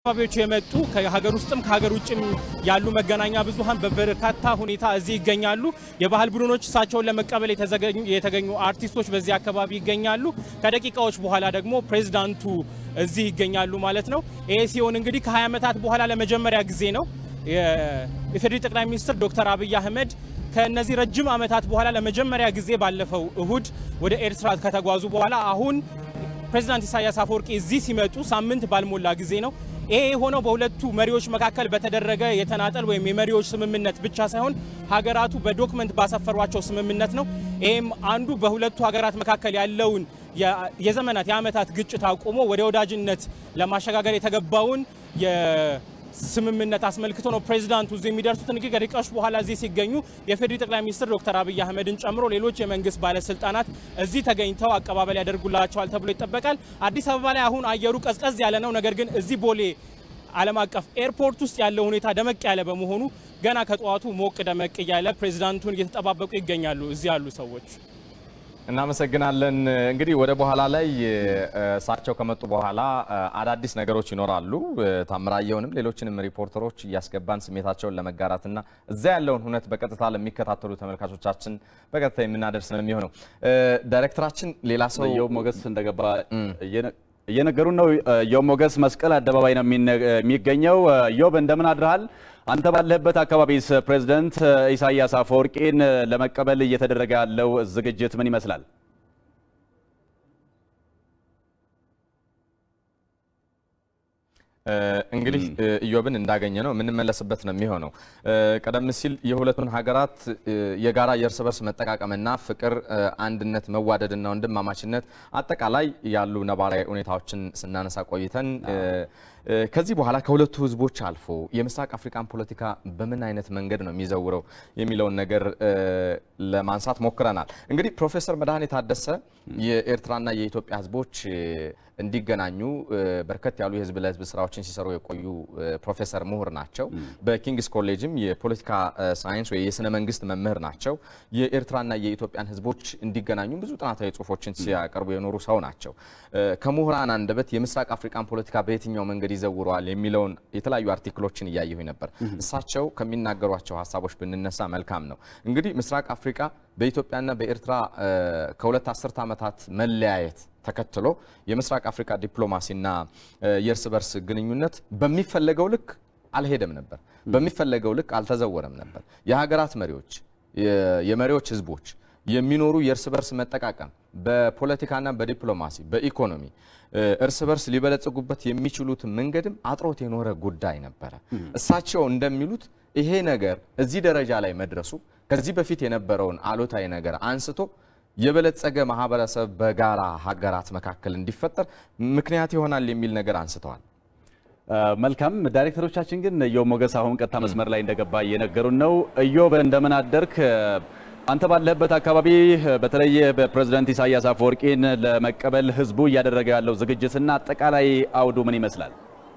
አካባቢዎች የመጡ ከሀገር ውስጥም ከሀገር ውጭም ያሉ መገናኛ ብዙኃን በበርካታ ሁኔታ እዚህ ይገኛሉ። የባህል ቡድኖች እሳቸውን ለመቀበል የተገኙ አርቲስቶች በዚህ አካባቢ ይገኛሉ። ከደቂቃዎች በኋላ ደግሞ ፕሬዚዳንቱ እዚህ ይገኛሉ ማለት ነው። ይሄ ሲሆን እንግዲህ ከ20 ዓመታት በኋላ ለመጀመሪያ ጊዜ ነው የኢፌዴሪ ጠቅላይ ሚኒስትር ዶክተር አብይ አህመድ ከእነዚህ ረጅም ዓመታት በኋላ ለመጀመሪያ ጊዜ ባለፈው እሁድ ወደ ኤርትራ ከተጓዙ በኋላ አሁን ፕሬዚዳንት ኢሳያስ አፈወርቂ እዚህ ሲመጡ ሳምንት ባልሞላ ጊዜ ነው። ይሄ የሆነው በሁለቱ መሪዎች መካከል በተደረገ የተናጠል ወይም የመሪዎች ስምምነት ብቻ ሳይሆን ሀገራቱ በዶክመንት ባሰፈሯቸው ስምምነት ነው። ይህም አንዱ በሁለቱ ሀገራት መካከል ያለውን የዘመናት የዓመታት ግጭት አቁሞ ወደ ወዳጅነት ለማሸጋገር የተገባውን ስምምነት አስመልክቶ ነው ፕሬዚዳንቱ እዚህ የሚደርሱት። እንግዲህ ከደቂቃዎች በኋላ እዚህ ሲገኙ የፌዴሪ ጠቅላይ ሚኒስትር ዶክተር አብይ አህመድን ጨምሮ ሌሎች የመንግስት ባለስልጣናት እዚህ ተገኝተው አቀባበል ያደርጉላቸዋል ተብሎ ይጠበቃል። አዲስ አበባ ላይ አሁን አየሩ ቀዝቀዝ ያለ ነው። ነገር ግን እዚህ ቦሌ ዓለም አቀፍ ኤርፖርት ውስጥ ያለው ሁኔታ ደመቅ ያለ በመሆኑ ገና ከጠዋቱ ሞቅ ደመቅ እያለ ፕሬዚዳንቱን እየተጠባበቁ ይገኛሉ እዚህ ያሉ ሰዎች። እናመሰግናለን። እንግዲህ ወደ በኋላ ላይ እሳቸው ከመጡ በኋላ አዳዲስ ነገሮች ይኖራሉ። ታምራየውንም ሌሎችንም ሪፖርተሮች እያስገባን ስሜታቸውን ለመጋራትና እዛ ያለውን ሁነት በቀጥታ ለሚከታተሉ ተመልካቾቻችን በቀጥታ የምናደርስ ነው የሚሆነው። ዳይሬክተራችን ሌላ ሰው የው ሞገስ እንደገባ እየነገሩን ነው። የው ሞገስ መስቀል አደባባይ ነው የሚገኘው። ዮብ እንደምን አድረሃል? አንተ ባለህበት አካባቢስ ፕሬዝደንት ኢሳያስ አፈወርቂን ለመቀበል እየተደረገ ያለው ዝግጅት ምን ይመስላል? እንግዲህ ኢዮብን እንዳገኘ ነው የምንመለስበት ነው የሚሆነው። ቀደም ሲል የሁለቱን ሀገራት የጋራ የእርስ በርስ መጠቃቀምና ፍቅር፣ አንድነት፣ መዋደድና ወንድማማችነት አጠቃላይ ያሉ ነባራዊ ሁኔታዎችን ስናነሳ ቆይተን ከዚህ በኋላ ከሁለቱ ህዝቦች አልፎ የምስራቅ አፍሪካን ፖለቲካ በምን አይነት መንገድ ነው የሚዘውረው የሚለውን ነገር ለማንሳት ሞክረናል። እንግዲህ ፕሮፌሰር መድኃኔ ታደሰ የኤርትራና የኢትዮጵያ ህዝቦች እንዲገናኙ በርከት ያሉ የህዝብ ለህዝብ ስራዎችን ሲሰሩ የቆዩ ፕሮፌሰር ምሁር ናቸው። በኪንግስ ኮሌጅም የፖለቲካ ሳይንስ ወይ የስነ መንግስት መምህር ናቸው። የኤርትራና የኢትዮጵያን ህዝቦች እንዲገናኙ ብዙ ጥናታዊ ጽሁፎችን ሲያቀርቡ የኖሩ ሰው ናቸው። ከምሁራን አንደበት የምስራቅ አፍሪካን ፖለቲካ በየትኛው መንገድ ይዘውረዋል የሚለውን የተለያዩ አርቲክሎችን እያየሁ ነበር። እሳቸው ከሚናገሯቸው ሀሳቦች ብንነሳ መልካም ነው። እንግዲህ ምስራቅ አፍሪካ በኢትዮጵያና በኤርትራ ከሁለት አስርት ዓመታት መለያየት ተከትሎ የምስራቅ አፍሪካ ዲፕሎማሲና የእርስ በርስ ግንኙነት በሚፈለገው ልክ አልሄደም ነበር፣ በሚፈለገው ልክ አልተዘወረም ነበር። የሀገራት መሪዎች፣ የመሪዎች ህዝቦች የሚኖሩ የእርስ በርስ መጠቃቀም በፖለቲካና በዲፕሎማሲ በኢኮኖሚ እርስ በርስ ሊበለጽጉበት የሚችሉት መንገድም አጥሮት የኖረ ጉዳይ ነበረ። እሳቸው እንደሚሉት ይሄ ነገር እዚህ ደረጃ ላይ መድረሱ ከዚህ በፊት የነበረውን አሉታዊ ነገር አንስቶ የበለጸገ ማህበረሰብ በጋራ ሀገራት መካከል እንዲፈጠር ምክንያት ይሆናል የሚል ነገር አንስተዋል። መልካም ዳይሬክተሮቻችን ግን እዮብ ሞገስ አሁን ቀጥታ መስመር ላይ እንደገባ እየነገሩን ነው። እዮብ እንደምን አደርክ? አንተ ባለህበት አካባቢ በተለይ በፕሬዝዳንት ኢሳያስ አፈወርቂን ለመቀበል ህዝቡ እያደረገ ያለው ዝግጅትና አጠቃላይ አውዱ ምን ይመስላል?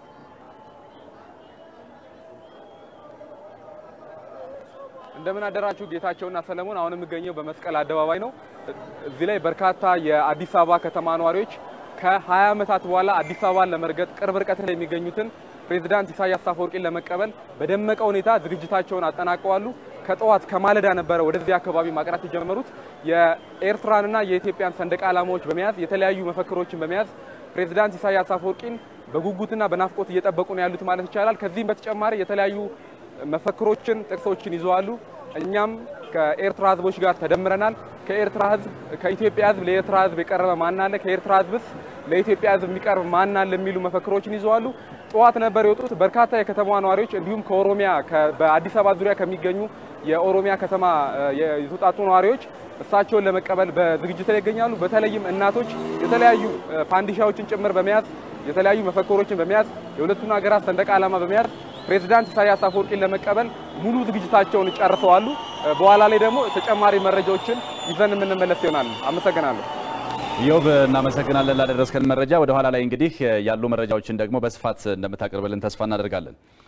እንደምን አደራችሁ ጌታቸውና ሰለሞን። አሁን የምገኘው በመስቀል አደባባይ ነው። እዚህ ላይ በርካታ የአዲስ አበባ ከተማ ነዋሪዎች ከ20 ዓመታት በኋላ አዲስ አበባን ለመርገጥ ቅርብ ርቀት ላይ የሚገኙትን ፕሬዝዳንት ኢሳያስ አፈወርቂን ለመቀበል በደመቀ ሁኔታ ዝግጅታቸውን አጠናቀዋሉ። ከጠዋት ከማለዳ ነበረ ወደዚህ አካባቢ ማቅናት የጀመሩት። የኤርትራንና የኢትዮጵያን ሰንደቅ ዓላማዎች በመያዝ የተለያዩ መፈክሮችን በመያዝ ፕሬዝዳንት ኢሳያስ አፈወርቂን በጉጉትና በናፍቆት እየጠበቁ ነው ያሉት ማለት ይቻላል። ከዚህም በተጨማሪ የተለያዩ መፈክሮችን፣ ጥቅሶችን ይዘዋሉ። እኛም ከኤርትራ ህዝቦች ጋር ተደምረናል። ከኤርትራ ህዝብ ከኢትዮጵያ ህዝብ ለኤርትራ ህዝብ የቀረበ ማን አለ? ከኤርትራ ህዝብስ ለኢትዮጵያ ህዝብ የሚቀርብ ማን አለ? የሚሉ መፈክሮችን ይዘዋሉ። ጠዋት ነበር የወጡት በርካታ የከተማዋ ነዋሪዎች እንዲሁም ከኦሮሚያ በአዲስ አበባ ዙሪያ ከሚገኙ የኦሮሚያ ከተማ የተውጣጡ ነዋሪዎች እሳቸውን ለመቀበል በዝግጅት ላይ ይገኛሉ። በተለይም እናቶች የተለያዩ ፋንዲሻዎችን ጭምር በመያዝ የተለያዩ መፈክሮችን በመያዝ የሁለቱን ሀገራት ሰንደቅ ዓላማ በመያዝ ፕሬዝዳንት ኢሳያስ አፈወርቂን ለመቀበል ሙሉ ዝግጅታቸውን ጨርሰዋሉ። በኋላ ላይ ደግሞ ተጨማሪ መረጃዎችን ይዘን የምንመለስ ይሆናል። አመሰግናለሁ። ኢዮብ እናመሰግናለን ላደረስከን መረጃ። ወደ ኋላ ላይ እንግዲህ ያሉ መረጃዎችን ደግሞ በስፋት እንደምታቀርብልን ተስፋ እናደርጋለን።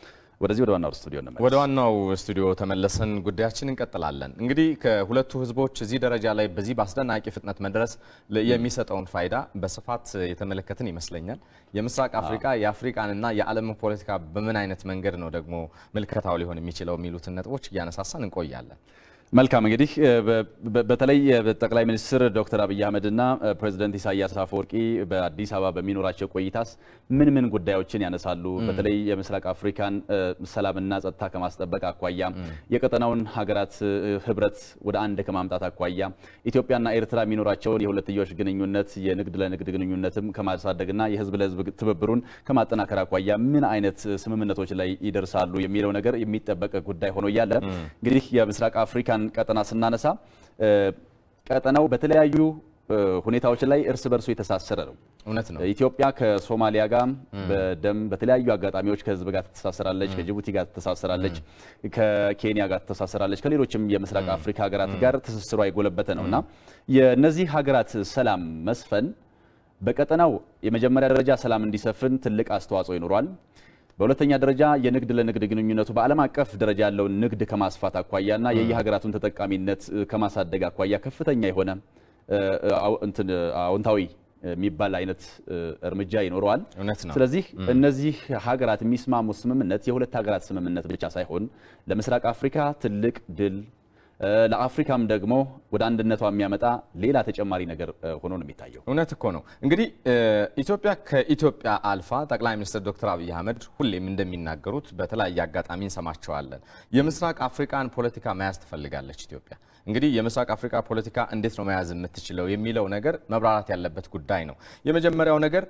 ወደዚህ ወደ ዋናው ስቱዲዮ እንመለስ። ወደ ዋናው ስቱዲዮ ተመለሰን ጉዳያችን እንቀጥላለን። እንግዲህ ከሁለቱ ህዝቦች እዚህ ደረጃ ላይ በዚህ በአስደናቂ ፍጥነት መድረስ ለ- የሚሰጠውን ፋይዳ በስፋት የተመለከትን ይመስለኛል። የምስራቅ አፍሪካ የአፍሪካንና የዓለምን ፖለቲካ በምን አይነት መንገድ ነው ደግሞ ምልከታው ሊሆን የሚችለው የሚሉትን ነጥቦች እያነሳሳን እንቆያለን። መልካም እንግዲህ እ፣ በ- በ- በተለይ እ፣ ጠቅላይ ሚኒስትር ዶክተር አብይ አህመድና እ፣ ፕሬዚደንት ኢሳያስ አፈወርቂ በአዲስ አበባ በሚኖራቸው ቆይታስ ምን ምን ጉዳዮችን ያነሳሉ? በተለይ የምስራቅ አፍሪካን እ፣ ሰላምና ጸጥታ ከማስጠበቅ አኳያ፣ የቀጠናውን ሀገራት እ፣ ህብረት ወደ አንድ ከማምጣት አኳያ፣ ኢትዮጵያና ኤርትራ የሚኖራቸውን የሁለትዮሽ ግንኙነት የንግድ ለንግድ ግንኙነትም ከማሳደግና የህዝብ ለህዝብ ትብብሩን ከማጠናከር አኳያ ምን አይነት ስምምነቶች ላይ ይደርሳሉ የሚለው ነገር የሚጠበቅ ጉዳይ ሆኖ እያለ እንግዲህ የምስራቅ አፍሪካን ቀጠና ስናነሳ እ፣ ቀጠናው በተለያዩ እ፣ ሁኔታዎች ላይ እርስ በርሱ የተሳሰረ ነው። እውነት ነው። ኢትዮጵያ ከሶማሊያ ጋር በደም በተለያዩ አጋጣሚዎች ከህዝብ ጋር ትተሳሰራለች፣ ከጅቡቲ ጋር ትተሳሰራለች፣ ከኬንያ ጋር ትተሳሰራለች፣ ከሌሎችም የምስራቅ አፍሪካ ሀገራት ጋር ትስስሯ የጎለበተ ነው እና የእነዚህ ሀገራት ሰላም መስፈን በቀጠናው የመጀመሪያ ደረጃ ሰላም እንዲሰፍን ትልቅ አስተዋጽኦ ይኖሯል። በሁለተኛ ደረጃ የንግድ ለንግድ ግንኙነቱ በዓለም አቀፍ ደረጃ ያለውን ንግድ ከማስፋት አኳያና የየሀገራቱን ተጠቃሚነት እ፣ ከማሳደግ አኳያ ከፍተኛ የሆነ እ፣ አው- እንትን አዎንታዊ የሚባል አይነት እ፣ እርምጃ ይኖረዋል። እውነት ነው። ስለዚህ እነዚህ ሀገራት የሚስማሙት ስምምነት የሁለት ሀገራት ስምምነት ብቻ ሳይሆን ለምስራቅ አፍሪካ ትልቅ ድል እ፣ ለአፍሪካም ደግሞ ወደ አንድነቷ የሚያመጣ ሌላ ተጨማሪ ነገር እ፣ ሆኖ ነው የሚታየው። እውነት እኮ ነው። እንግዲህ እ፣ ኢትዮጵያ ከኢትዮጵያ አልፋ ጠቅላይ ሚኒስትር ዶክተር አብይ አህመድ ሁሌም እንደሚናገሩት በተለያየ አጋጣሚ እንሰማቸዋለን። የምስራቅ አፍሪካን ፖለቲካ መያዝ ትፈልጋለች ኢትዮጵያ። እንግዲህ የምስራቅ አፍሪካ ፖለቲካ እንዴት ነው መያዝ የምትችለው የሚለው ነገር መብራራት ያለበት ጉዳይ ነው። የመጀመሪያው ነገር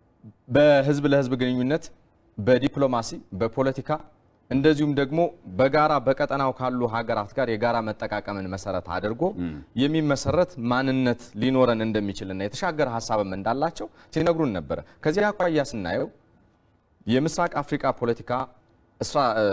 በህዝብ ለህዝብ ግንኙነት፣ በዲፕሎማሲ፣ በፖለቲካ እንደዚሁም ደግሞ በጋራ በቀጠናው ካሉ ሀገራት ጋር የጋራ መጠቃቀምን መሰረት አድርጎ የሚመሰረት ማንነት ሊኖረን እንደሚችልና የተሻገረ ሀሳብም እንዳላቸው ሲነግሩን ነበረ። ከዚህ አኳያ ስናየው የምስራቅ አፍሪካ ፖለቲካ እስራ- እ፣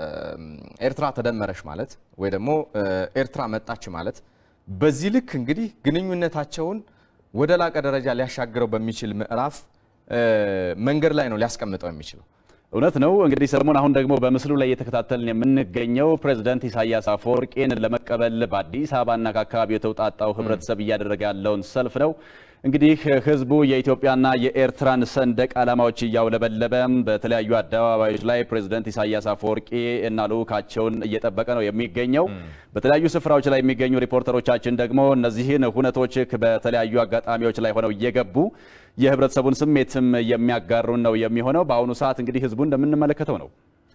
ኤርትራ ተደመረች ማለት ወይ ደግሞ እ፣ ኤርትራ መጣች ማለት በዚህ ልክ እንግዲህ ግንኙነታቸውን ወደ ላቀ ደረጃ ሊያሻግረው በሚችል ምዕራፍ እ፣ መንገድ ላይ ነው ሊያስቀምጠው የሚችለው። እውነት ነው። እንግዲህ ሰለሞን፣ አሁን ደግሞ በምስሉ ላይ እየተከታተልን የምንገኘው ፕሬዝዳንት ኢሳያስ አፈወርቄን ለመቀበል በአዲስ አበባና ከአካባቢው የተውጣጣው ህብረተሰብ እያደረገ ያለውን ሰልፍ ነው። እንግዲህ ህዝቡ የኢትዮጵያና የኤርትራን ሰንደቅ ዓላማዎች እያውለበለበ በተለያዩ አደባባዮች ላይ ፕሬዝዳንት ኢሳያስ አፈወርቂ እና ልዑካቸውን እየጠበቀ ነው የሚገኘው። በተለያዩ ስፍራዎች ላይ የሚገኙ ሪፖርተሮቻችን ደግሞ እነዚህን ሁነቶች በተለያዩ አጋጣሚዎች ላይ ሆነው እየገቡ የህብረተሰቡን ስሜትም የሚያጋሩን ነው የሚሆነው። በአሁኑ ሰዓት እንግዲህ ህዝቡ እንደምንመለከተው ነው።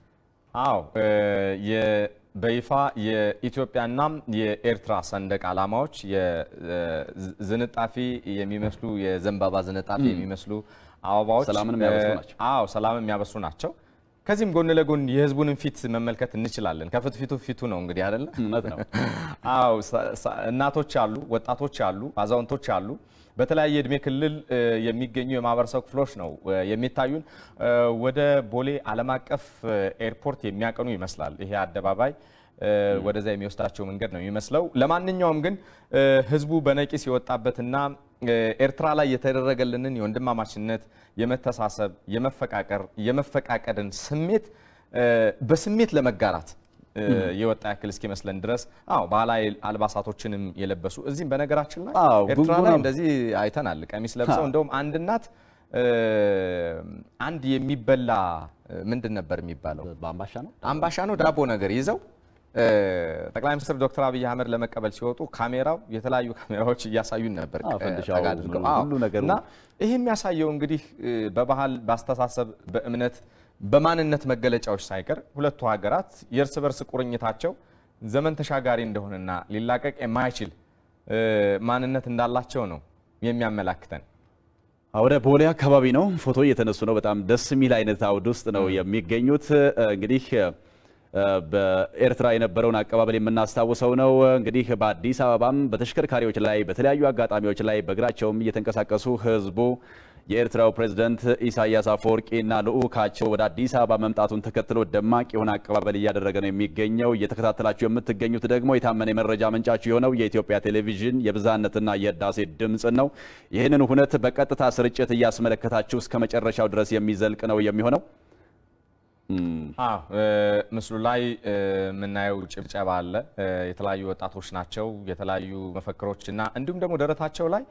አዎ እ፣ የ- በይፋ የኢትዮጵያና የኤርትራ ሰንደቅ ዓላማዎች የዝንጣፊ የሚመስሉ የዘንባባ ዝንጣፊ የሚመስሉ አበባዎች ሰላምን የሚያበስሩ እ፣ ናቸው። አዎ ሰላምን የሚያበስሩ ናቸው። ከዚህም ጎን ለጎን የህዝቡንም ፊት መመልከት እንችላለን። ከፊት ፊቱ ፊቱ ነው እንግዲህ አይደለ? እውነት ነው። አዎ ሰ- ሰ- እናቶች አሉ፣ ወጣቶች አሉ፣ አዛውንቶች አሉ። በተለያየ እድሜ ክልል እ፣ የሚገኙ የማህበረሰብ ክፍሎች ነው እ፣ የሚታዩን። እ፣ ወደ ቦሌ ዓለም አቀፍ እ፣ ኤርፖርት የሚያቀኑ ይመስላል ይሄ አደባባይ እ፣ ወደዛ የሚወስዳቸው መንገድ ነው የሚመስለው። ለማንኛውም ግን እ፣ ህዝቡ በነቂስ የወጣበትና እ፣ ኤርትራ ላይ የተደረገልንን የወንድማማችነት፣ የመተሳሰብ፣ የመፈቃቀር፣ የመፈቃቀድን ስሜት እ፣ በስሜት ለመጋራት እ፣ የወጣ ያክል እስኪመስለን ድረስ አዎ ባህላዊ አልባሳቶችንም የለበሱ እዚህም በነገራችን ላይ አዎ፣ ኤርትራ ላይ ጉንጉን እንደዚህ አይተናል። ቀሚስ ለብሰው እንደውም አንድ እናት እ፣ አንድ የሚበላ እ፣ ምንድን ነበር የሚባለው በአምባሻ ነው አምባሻ ነው ዳቦ ነገር ይዘው እ፣ ጠቅላይ ሚኒስትር ዶክተር አብይ አህመድ ለመቀበል ሲወጡ ካሜራው የተለያዩ ካሜራዎች እያሳዩን ነበር አዎ፣ ቀ- ፈንድሻው ጠጋ አድርገው። ሁሉ አዎ። ነገሩ። እና ይህ የሚያሳየው እንግዲህ እ፣ በባህል በአስተሳሰብ በእምነት በማንነት መገለጫዎች ሳይቀር ሁለቱ ሀገራት የእርስ በርስ ቁርኝታቸው ዘመን ተሻጋሪ እንደሆነና ሊላቀቅ የማይችል እ፣ ማንነት እንዳላቸው ነው የሚያመላክተን። ወደ ቦሌ አካባቢ ነው ፎቶ እየተነሱ ነው። በጣም ደስ የሚል አይነት አውድ ውስጥ ነው የሚገኙት። እ፣ እንግዲህ እ፣ በኤርትራ የነበረውን አቀባበል የምናስታውሰው ነው። እንግዲህ በአዲስ አበባም በተሽከርካሪዎች ላይ በተለያዩ አጋጣሚዎች ላይ በእግራቸውም እየተንቀሳቀሱ ህዝቡ የኤርትራው ፕሬዝደንት ኢሳያስ አፈወርቂና ልዑካቸው ወደ አዲስ አበባ መምጣቱን ተከትሎ ደማቅ የሆነ አቀባበል እያደረገ ነው የሚገኘው። እየተከታተላችሁ የምትገኙት ደግሞ የታመነ የመረጃ ምንጫችሁ የሆነው የኢትዮጵያ ቴሌቪዥን የብዝሃነትና የህዳሴ ድምፅ ነው። ይህንን ሁነት በቀጥታ ስርጭት እያስመለከታችሁ እስከ መጨረሻው ድረስ የሚዘልቅ ነው የሚሆነው። አዎ ምስሉ ላይ የምናየው ጭብጨባ አለ። የተለያዩ ወጣቶች ናቸው። የተለያዩ መፈክሮች እና እንዲሁም ደግሞ ደረታቸው ላይ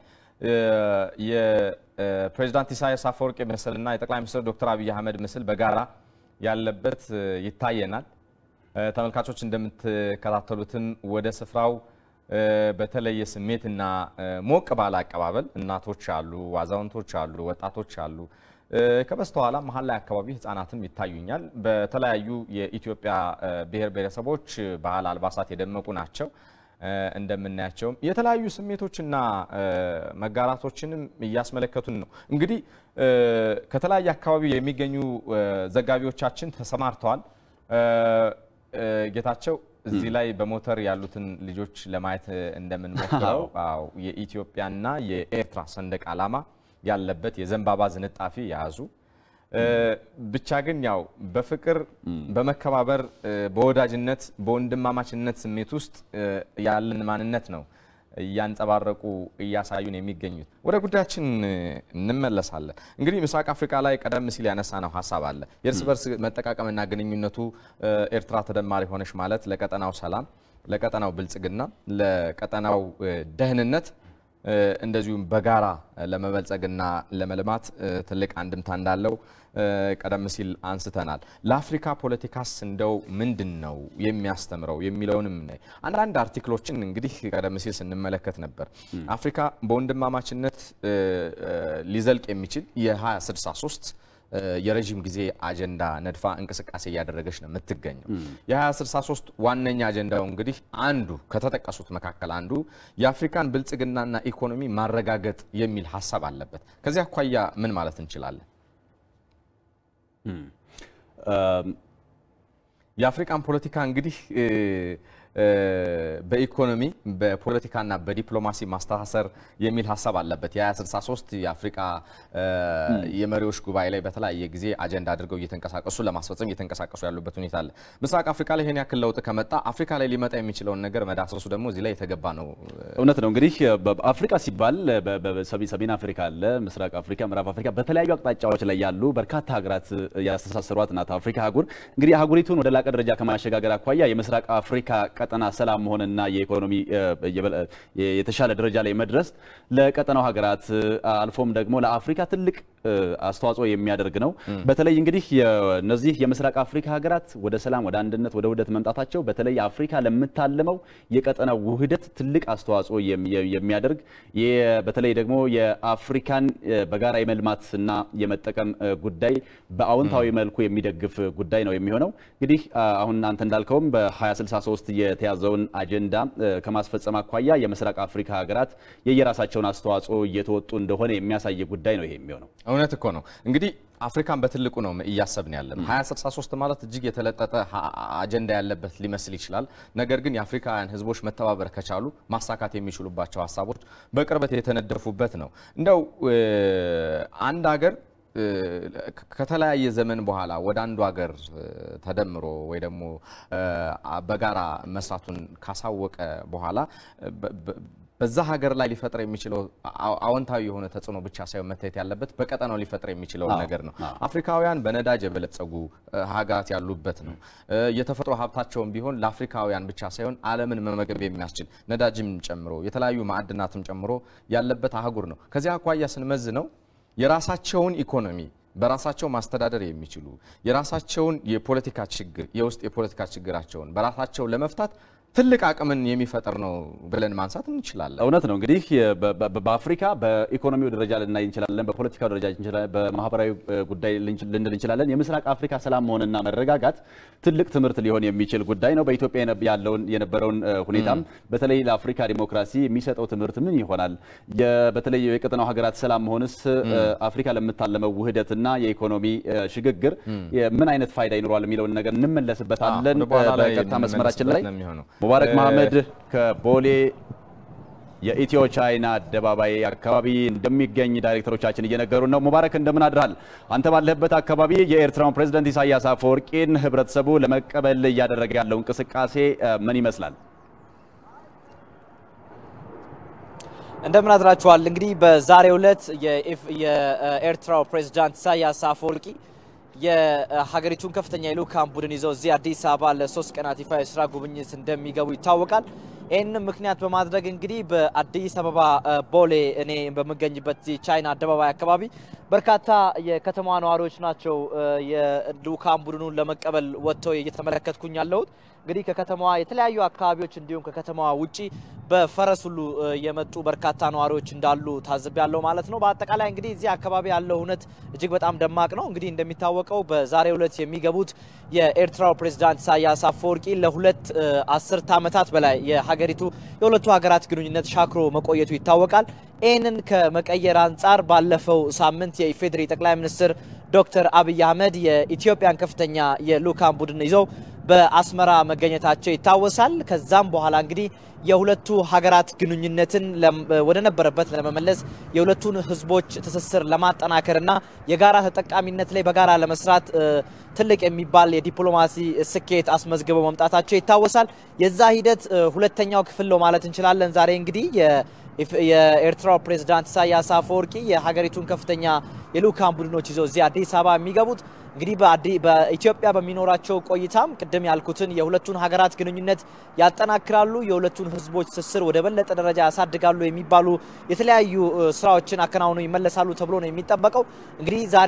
የፕሬዚዳንት ኢሳያስ አፈወርቂ ምስል እና የጠቅላይ ሚኒስትር ዶክተር አብይ አህመድ ምስል በጋራ ያለበት ይታየናል። ተመልካቾች እንደምትከታተሉትም ወደ ስፍራው በተለየ ስሜትና ሞቅ ባለ አቀባበል እናቶች አሉ፣ አዛውንቶች አሉ፣ ወጣቶች አሉ። ከበስተኋላ መሀል ላይ አካባቢ ህጻናትም ይታዩኛል። በተለያዩ የኢትዮጵያ ብሔር ብሔረሰቦች ባህል አልባሳት የደመቁ ናቸው። እንደምናያቸውም የተለያዩ ስሜቶችና መጋራቶችንም እያስመለከቱን ነው። እንግዲህ ከተለያየ አካባቢ የሚገኙ ዘጋቢዎቻችን ተሰማርተዋል። ጌታቸው እዚህ ላይ በሞተር ያሉትን ልጆች ለማየት እንደምንሞክረው የኢትዮጵያና የኤርትራ ሰንደቅ ዓላማ ያለበት የዘንባባ ዝንጣፊ የያዙ ብቻ ግን ያው በፍቅር በመከባበር በወዳጅነት በወንድማማችነት ስሜት ውስጥ ያለን ማንነት ነው እያንጸባረቁ እያሳዩን የሚገኙት። ወደ ጉዳያችን እንመለሳለን። እንግዲህ ምስራቅ አፍሪካ ላይ ቀደም ሲል ያነሳ ነው ሀሳብ አለ። የእርስ በርስ መጠቃቀምና ግንኙነቱ ኤርትራ ተደማሪ ሆነች ማለት ለቀጠናው ሰላም፣ ለቀጠናው ብልጽግና፣ ለቀጠናው ደህንነት እንደዚሁም በጋራ ለመበልጸግና ለመልማት ትልቅ አንድምታ እንዳለው ቀደም ሲል አንስተናል። ለአፍሪካ ፖለቲካስ እንደው ምንድን ነው የሚያስተምረው የሚለውንም አንዳንድ አርቲክሎችን እንግዲህ ቀደም ሲል ስንመለከት ነበር። አፍሪካ በወንድማማችነት ሊዘልቅ የሚችል የ2063 የረዥም ጊዜ አጀንዳ ነድፋ እንቅስቃሴ እያደረገች ነው የምትገኘው። የ2063 ዋነኛ አጀንዳው እንግዲህ አንዱ ከተጠቀሱት መካከል አንዱ የአፍሪካን ብልጽግናና ኢኮኖሚ ማረጋገጥ የሚል ሀሳብ አለበት። ከዚህ አኳያ ምን ማለት እንችላለን? የአፍሪካን ፖለቲካ እንግዲህ በኢኮኖሚ በፖለቲካና በዲፕሎማሲ ማስተሳሰር የሚል ሀሳብ አለበት። የ2063 የአፍሪካ የመሪዎች ጉባኤ ላይ በተለያየ ጊዜ አጀንዳ አድርገው እየተንቀሳቀሱ ለማስፈጸም እየተንቀሳቀሱ ያሉበት ሁኔታ አለ። ምስራቅ አፍሪካ ላይ ይህን ያክል ለውጥ ከመጣ አፍሪካ ላይ ሊመጣ የሚችለውን ነገር መዳሰሱ ደግሞ እዚህ ላይ የተገባ ነው። እውነት ነው። እንግዲህ አፍሪካ ሲባል ሰሜን አፍሪካ አለ፣ ምስራቅ አፍሪካ፣ ምዕራብ አፍሪካ በተለያዩ አቅጣጫዎች ላይ ያሉ በርካታ ሀገራት ያስተሳሰሯት ናት አፍሪካ አህጉር። እንግዲህ አህጉሪቱን ወደ ላቀ ደረጃ ከማሸጋገር አኳያ የምስራቅ አፍሪካ ቀጠና ሰላም መሆንና የኢኮኖሚ የተሻለ ደረጃ ላይ መድረስ ለቀጠናው ሀገራት አልፎም ደግሞ ለአፍሪካ ትልቅ አስተዋጽኦ የሚያደርግ ነው። በተለይ እንግዲህ እነዚህ የምስራቅ አፍሪካ ሀገራት ወደ ሰላም፣ ወደ አንድነት፣ ወደ ውህደት መምጣታቸው በተለይ አፍሪካ ለምታልመው የቀጠናው ውህደት ትልቅ አስተዋጽኦ የሚያደርግ በተለይ ደግሞ የአፍሪካን በጋራ የመልማትና የመጠቀም ጉዳይ በአዎንታዊ መልኩ የሚደግፍ ጉዳይ ነው የሚሆነው። እንግዲህ አሁን አንተ እንዳልከውም በ2063 የተያዘውን አጀንዳ ከማስፈጸም አኳያ የምስራቅ አፍሪካ ሀገራት የየራሳቸውን አስተዋጽኦ እየተወጡ እንደሆነ የሚያሳይ ጉዳይ ነው ይሄ የሚሆነው። እውነት እኮ ነው። እንግዲህ አፍሪካን በትልቁ ነው እያሰብን ያለን። 2063 ማለት እጅግ የተለጠጠ አጀንዳ ያለበት ሊመስል ይችላል። ነገር ግን የአፍሪካውያን ሕዝቦች መተባበር ከቻሉ ማሳካት የሚችሉባቸው ሀሳቦች በቅርበት የተነደፉበት ነው። እንደው አንድ ሀገር ከተለያየ ዘመን በኋላ ወደ አንዱ ሀገር ተደምሮ ወይ ደግሞ በጋራ መስራቱን ካሳወቀ በኋላ በዛ ሀገር ላይ ሊፈጥር የሚችለው አዎንታዊ የሆነ ተጽዕኖ ብቻ ሳይሆን መታየት ያለበት በቀጠናው ሊፈጥር የሚችለውን ነገር ነው። አፍሪካውያን በነዳጅ የበለጸጉ ሀገራት ያሉበት ነው። የተፈጥሮ ሀብታቸውን ቢሆን ለአፍሪካውያን ብቻ ሳይሆን ዓለምን መመገብ የሚያስችል ነዳጅም ጨምሮ የተለያዩ ማዕድናትም ጨምሮ ያለበት አህጉር ነው። ከዚያ አኳያ ስንመዝ ነው የራሳቸውን ኢኮኖሚ በራሳቸው ማስተዳደር የሚችሉ የራሳቸውን የፖለቲካ ችግር የውስጥ የፖለቲካ ችግራቸውን በራሳቸው ለመፍታት ትልቅ አቅምን የሚፈጥር ነው ብለን ማንሳት እንችላለን። እውነት ነው። እንግዲህ በአፍሪካ በኢኮኖሚው ደረጃ ልናይ እንችላለን፣ በፖለቲካው ደረጃ በማህበራዊ ጉዳይ ልንል እንችላለን። የምስራቅ አፍሪካ ሰላም መሆንና መረጋጋት ትልቅ ትምህርት ሊሆን የሚችል ጉዳይ ነው። በኢትዮጵያ ያለውን የነበረውን ሁኔታም በተለይ ለአፍሪካ ዲሞክራሲ የሚሰጠው ትምህርት ምን ይሆናል? በተለይ የቀጠናው ሀገራት ሰላም መሆንስ አፍሪካ ለምታለመው ውህደትና የኢኮኖሚ ሽግግር ምን አይነት ፋይዳ ይኖረዋል የሚለውን ነገር እንመለስበታለን። በቀጥታ መስመራችን ላይ ሙባረክ መሐመድ ከቦሌ የኢትዮ ቻይና አደባባይ አካባቢ እንደሚገኝ ዳይሬክተሮቻችን እየነገሩ ነው። ሙባረክ እንደምን አድራል? አንተ ባለህበት አካባቢ የኤርትራውን ፕሬዝደንት ኢሳያስ አፈወርቂን ህብረተሰቡ ለመቀበል እያደረገ ያለው እንቅስቃሴ ምን ይመስላል? እንደምን አድራችኋል። እንግዲህ በዛሬው ዕለት የኤርትራው ፕሬዝዳንት ኢሳያስ አፈወርቂ የሀገሪቱን ከፍተኛ የልዑካን ቡድን ይዘው እዚህ አዲስ አበባ ለሶስት ቀናት ይፋ የስራ ጉብኝት እንደሚገቡ ይታወቃል። ይህንን ምክንያት በማድረግ እንግዲህ በአዲስ አበባ ቦሌ እኔ በምገኝበት ቻይና አደባባይ አካባቢ በርካታ የከተማ ነዋሪዎች ናቸው የልዑካን ቡድኑን ለመቀበል ወጥተው እየተመለከትኩኝ ያለሁት። እንግዲህ ከከተማዋ የተለያዩ አካባቢዎች እንዲሁም ከከተማዋ ውጪ በፈረስ ሁሉ የመጡ በርካታ ነዋሪዎች እንዳሉ ታዝብ ያለው ማለት ነው። በአጠቃላይ እንግዲህ እዚህ አካባቢ ያለው እውነት እጅግ በጣም ደማቅ ነው። እንግዲህ እንደሚታወቀው በዛሬው ዕለት የሚገቡት የኤርትራው ፕሬዝዳንት ኢሳያስ አፈወርቂ ለሁለት አስርት ዓመታት በላይ የሀገሪቱ የሁለቱ ሀገራት ግንኙነት ሻክሮ መቆየቱ ይታወቃል። ይህንን ከመቀየር አንጻር ባለፈው ሳምንት የኢፌዴሪ ጠቅላይ ሚኒስትር ዶክተር አብይ አህመድ የኢትዮጵያን ከፍተኛ የልዑካን ቡድን ይዘው በአስመራ መገኘታቸው ይታወሳል። ከዛም በኋላ እንግዲህ የሁለቱ ሀገራት ግንኙነትን ወደ ነበረበት ለመመለስ የሁለቱን ሕዝቦች ትስስር ለማጠናከርና የጋራ ተጠቃሚነት ላይ በጋራ ለመስራት ትልቅ የሚባል የዲፕሎማሲ ስኬት አስመዝግበው መምጣታቸው ይታወሳል። የዛ ሂደት ሁለተኛው ክፍል ነው ማለት እንችላለን። ዛሬ እንግዲህ የኤርትራው ፕሬዝዳንት ኢሳያስ አፈወርቂ የሀገሪቱን ከፍተኛ የልዑካን ቡድኖች ይዘው እዚህ አዲስ አበባ የሚገቡት እንግዲህ በኢትዮጵያ በሚኖራቸው ቆይታም ቅድም ያልኩትን የሁለቱን ሀገራት ግንኙነት ያጠናክራሉ፣ የሁለቱን ህዝቦች ትስስር ወደ በለጠ ደረጃ ያሳድጋሉ የሚባሉ የተለያዩ ስራዎችን አከናውነው ይመለሳሉ ተብሎ ነው የሚጠበቀው። እንግዲህ ዛሬ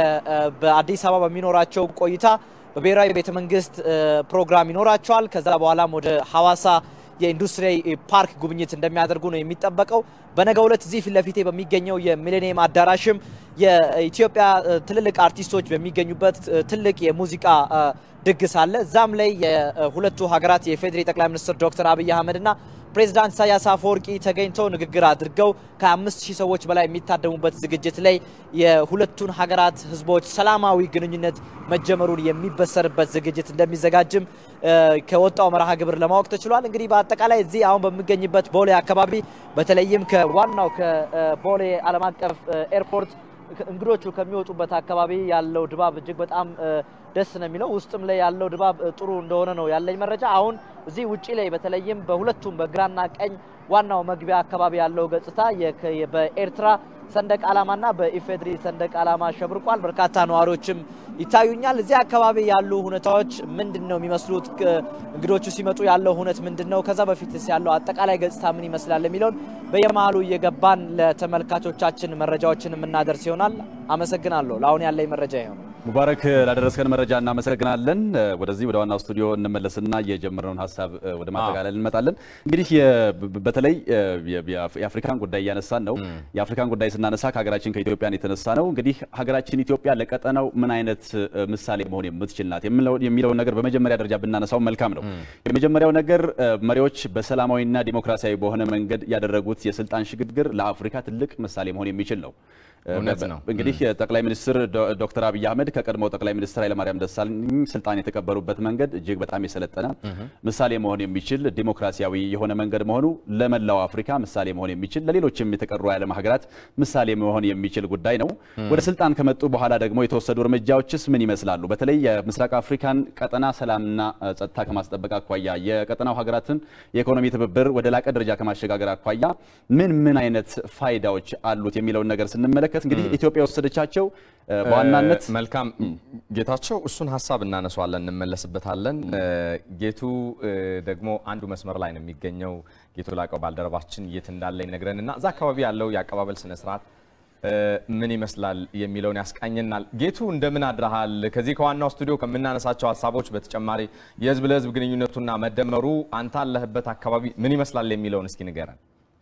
በአዲስ አበባ በሚኖራቸው ቆይታ በብሔራዊ ቤተ መንግስት ፕሮግራም ይኖራቸዋል። ከዛ በኋላም ወደ ሐዋሳ የኢንዱስትሪ ፓርክ ጉብኝት እንደሚያደርጉ ነው የሚጠበቀው። በነገው ዕለት እዚህ ፊት ለፊቴ በሚገኘው የሚሌኒየም አዳራሽም የኢትዮጵያ ትልልቅ አርቲስቶች በሚገኙበት ትልቅ የሙዚቃ ድግስ አለ። እዛም ላይ የሁለቱ ሀገራት የፌዴሪ ጠቅላይ ሚኒስትር ዶክተር አብይ አህመድና ፕሬዚዳንት ኢሳያስ አፈወርቂ ተገኝተው ንግግር አድርገው ከአምስት ሺህ ሰዎች በላይ የሚታደሙበት ዝግጅት ላይ የሁለቱን ሀገራት ህዝቦች ሰላማዊ ግንኙነት መጀመሩን የሚበሰርበት ዝግጅት እንደሚዘጋጅም ከወጣው መርሃ ግብር ለማወቅ ተችሏል። እንግዲህ በአጠቃላይ እዚህ አሁን በሚገኝበት ቦሌ አካባቢ በተለይም ከዋናው ከቦሌ ዓለም አቀፍ ኤርፖርት እንግዶቹ ከሚወጡበት አካባቢ ያለው ድባብ እጅግ በጣም ደስ ነው የሚለው። ውስጥም ላይ ያለው ድባብ ጥሩ እንደሆነ ነው ያለኝ መረጃ። አሁን እዚህ ውጪ ላይ በተለይም በሁለቱም በግራና ቀኝ ዋናው መግቢያ አካባቢ ያለው ገጽታ በኤርትራ ሰንደቅ ዓላማና በኢፌድሪ ሰንደቅ ዓላማ ሸብርቋል። በርካታ ነዋሪዎችም ይታዩኛል። እዚህ አካባቢ ያሉ ሁኔታዎች ምንድን ነው የሚመስሉት? እንግዶቹ ሲመጡ ያለው ሁነት ምንድን ነው? ከዛ በፊትስ ያለው አጠቃላይ ገጽታ ምን ይመስላል የሚለውን በየመሃሉ እየገባን ለተመልካቾቻችን መረጃዎችን የምናደርስ ይሆናል። አመሰግናለሁ። ለአሁን ያለኝ መረጃ ይሆናል። ሙባረክ ላደረስከን መረጃ እናመሰግናለን። ወደዚህ ወደ ዋናው ስቱዲዮ እንመለስና የጀመርነውን ሀሳብ ወደ ማጠቃለል እንመጣለን። እንግዲህ በተለይ የአፍሪካን ጉዳይ እያነሳን ነው። የአፍሪካን ጉዳይ ስናነሳ ከሀገራችን ከኢትዮጵያን የተነሳ ነው። እንግዲህ ሀገራችን ኢትዮጵያ ለቀጠናው ምን አይነት ምሳሌ መሆን የምትችል ናት የሚለውን ነገር በመጀመሪያ ደረጃ ብናነሳው መልካም ነው። የመጀመሪያው ነገር መሪዎች በሰላማዊና ዲሞክራሲያዊ በሆነ መንገድ ያደረጉት የስልጣን ሽግግር ለአፍሪካ ትልቅ ምሳሌ መሆን የሚችል ነው። እውነት ነው። እንግዲህ ጠቅላይ ሚኒስትር ዶክተር አብይ አህመድ ከቀድሞው ጠቅላይ ሚኒስትር ኃይለማርያም ደሳለኝ ስልጣን የተቀበሉበት መንገድ እጅግ በጣም የሰለጠነ ምሳሌ መሆን የሚችል ዲሞክራሲያዊ የሆነ መንገድ መሆኑ ለመላው አፍሪካ ምሳሌ መሆን የሚችል ለሌሎችም የተቀሩ የዓለም ሀገራት ምሳሌ መሆን የሚችል ጉዳይ ነው። ወደ ስልጣን ከመጡ በኋላ ደግሞ የተወሰዱ እርምጃዎችስ ምን ይመስላሉ? በተለይ የምስራቅ አፍሪካን ቀጠና ሰላምና ጸጥታ ከማስጠበቅ አኳያ የቀጠናው ሀገራትን የኢኮኖሚ ትብብር ወደ ላቀ ደረጃ ከማሸጋገር አኳያ ምን ምን አይነት ፋይዳዎች አሉት የሚለውን ነገር ስንመለከት እንግዲህ ኢትዮጵያ የወሰደቻቸው በዋናነት መልካም ጌታቸው፣ እሱን ሀሳብ እናነሷለን፣ እንመለስበታለን። ጌቱ ደግሞ አንዱ መስመር ላይ ነው የሚገኘው። ጌቱ ላቀው ባልደረባችን የት እንዳለ ይነግረንና እዛ አካባቢ ያለው የአቀባበል ስነስርዓት ምን ይመስላል የሚለውን ያስቃኘናል። ጌቱ እንደምን አድረሃል? ከዚህ ከዋናው ስቱዲዮ ከምናነሳቸው ሀሳቦች በተጨማሪ የህዝብ ለህዝብ ግንኙነቱና መደመሩ አንተ አለህበት አካባቢ ምን ይመስላል የሚለውን እስኪ ንገረን።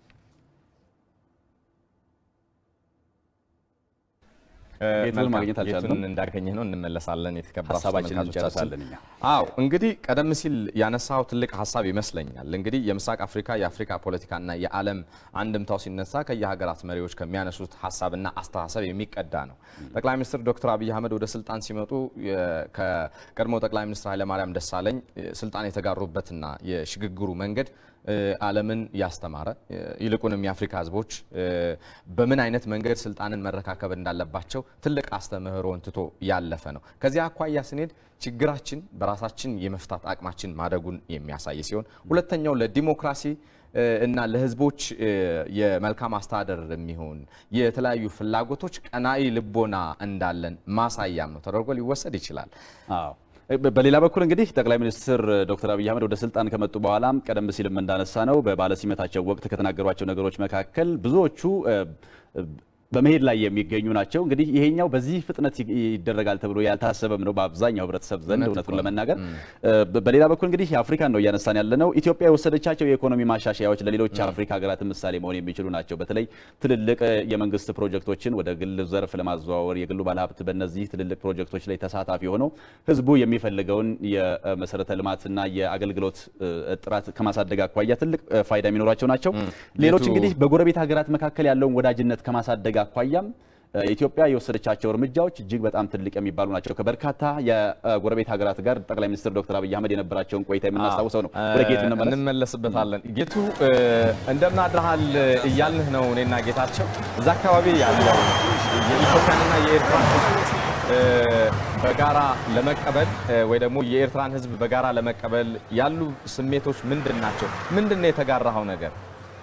ጌቱን ማግኘት አልቻልንም። ጌቱን እንዳገኘህ ነው እንመለሳለን። የተከበራችሁ ሀሳባችንን ተመልካቾቻችን እንጨርሳለን እኛ። አዎ እንግዲህ ቀደም ሲል ያነሳው ትልቅ ሀሳብ ይመስለኛል። እንግዲህ የምስራቅ አፍሪካ የአፍሪካ ፖለቲካና የዓለም አንድምታው ሲነሳ ከየሀገራት መሪዎች ከሚያነሱት ሀሳብና አስተሳሰብ የሚቀዳ ነው። ጠቅላይ ሚኒስትር ዶክተር አብይ አህመድ ወደ ስልጣን ሲመጡ ከቀድሞ ጠቅላይ ሚኒስትር ኃይለማርያም ደሳለኝ ስልጣን የተጋሩበትና የሽግግሩ መንገድ ዓለምን ያስተማረ ይልቁንም የአፍሪካ ህዝቦች በምን አይነት መንገድ ስልጣንን መረካከብ እንዳለባቸው ትልቅ አስተምህሮን ትቶ ያለፈ ነው። ከዚያ አኳያ ስንሄድ ችግራችን በራሳችን የመፍታት አቅማችን ማደጉን የሚያሳይ ሲሆን ሁለተኛው ለዲሞክራሲ እና ለህዝቦች የመልካም አስተዳደር የሚሆን የተለያዩ ፍላጎቶች ቀናኢ ልቦና እንዳለን ማሳያም ነው ተደርጎ ሊወሰድ ይችላል። አዎ በሌላ በኩል እንግዲህ ጠቅላይ ሚኒስትር ዶክተር አብይ አህመድ ወደ ስልጣን ከመጡ በኋላም ቀደም ሲልም እንዳነሳ ነው በባለሲመታቸው ወቅት ከተናገሯቸው ነገሮች መካከል ብዙዎቹ በመሄድ ላይ የሚገኙ ናቸው። እንግዲህ ይሄኛው በዚህ ፍጥነት ይደረጋል ተብሎ ያልታሰበም ነው በአብዛኛው ህብረተሰብ ዘንድ እውነቱን ለመናገር። በሌላ በኩል እንግዲህ የአፍሪካን ነው እያነሳን ያለ ነው። ኢትዮጵያ የወሰደቻቸው የኢኮኖሚ ማሻሻያዎች ለሌሎች የአፍሪካ ሀገራት ምሳሌ መሆን የሚችሉ ናቸው። በተለይ ትልልቅ የመንግስት ፕሮጀክቶችን ወደ ግል ዘርፍ ለማዘዋወር የግሉ ባለሀብት በእነዚህ ትልልቅ ፕሮጀክቶች ላይ ተሳታፊ ሆነው ህዝቡ የሚፈልገውን የመሰረተ ልማትና የአገልግሎት ጥራት ከማሳደግ አኳያ ትልቅ ፋይዳ የሚኖራቸው ናቸው። ሌሎች እንግዲህ በጎረቤት ሀገራት መካከል ያለውን ወዳጅነት ከማሳደግ አኳያም ኢትዮጵያ የወሰደቻቸው እርምጃዎች እጅግ በጣም ትልቅ የሚባሉ ናቸው። ከበርካታ የጎረቤት ሀገራት ጋር ጠቅላይ ሚኒስትር ዶክተር አብይ አህመድ የነበራቸውን ቆይታ የምናስታውሰው ነው። ወደ ጌቱ እንመለስበታለን። ጌቱ እንደምን አድረሃል እያልንህ ነው። እኔና ጌታቸው እዛ አካባቢ ያለው የኢትዮጵያንና የኤርትራን ህዝብ በጋራ ለመቀበል ወይ ደግሞ የኤርትራን ህዝብ በጋራ ለመቀበል ያሉ ስሜቶች ምንድን ናቸው? ምንድን ነው የተጋራኸው ነገር?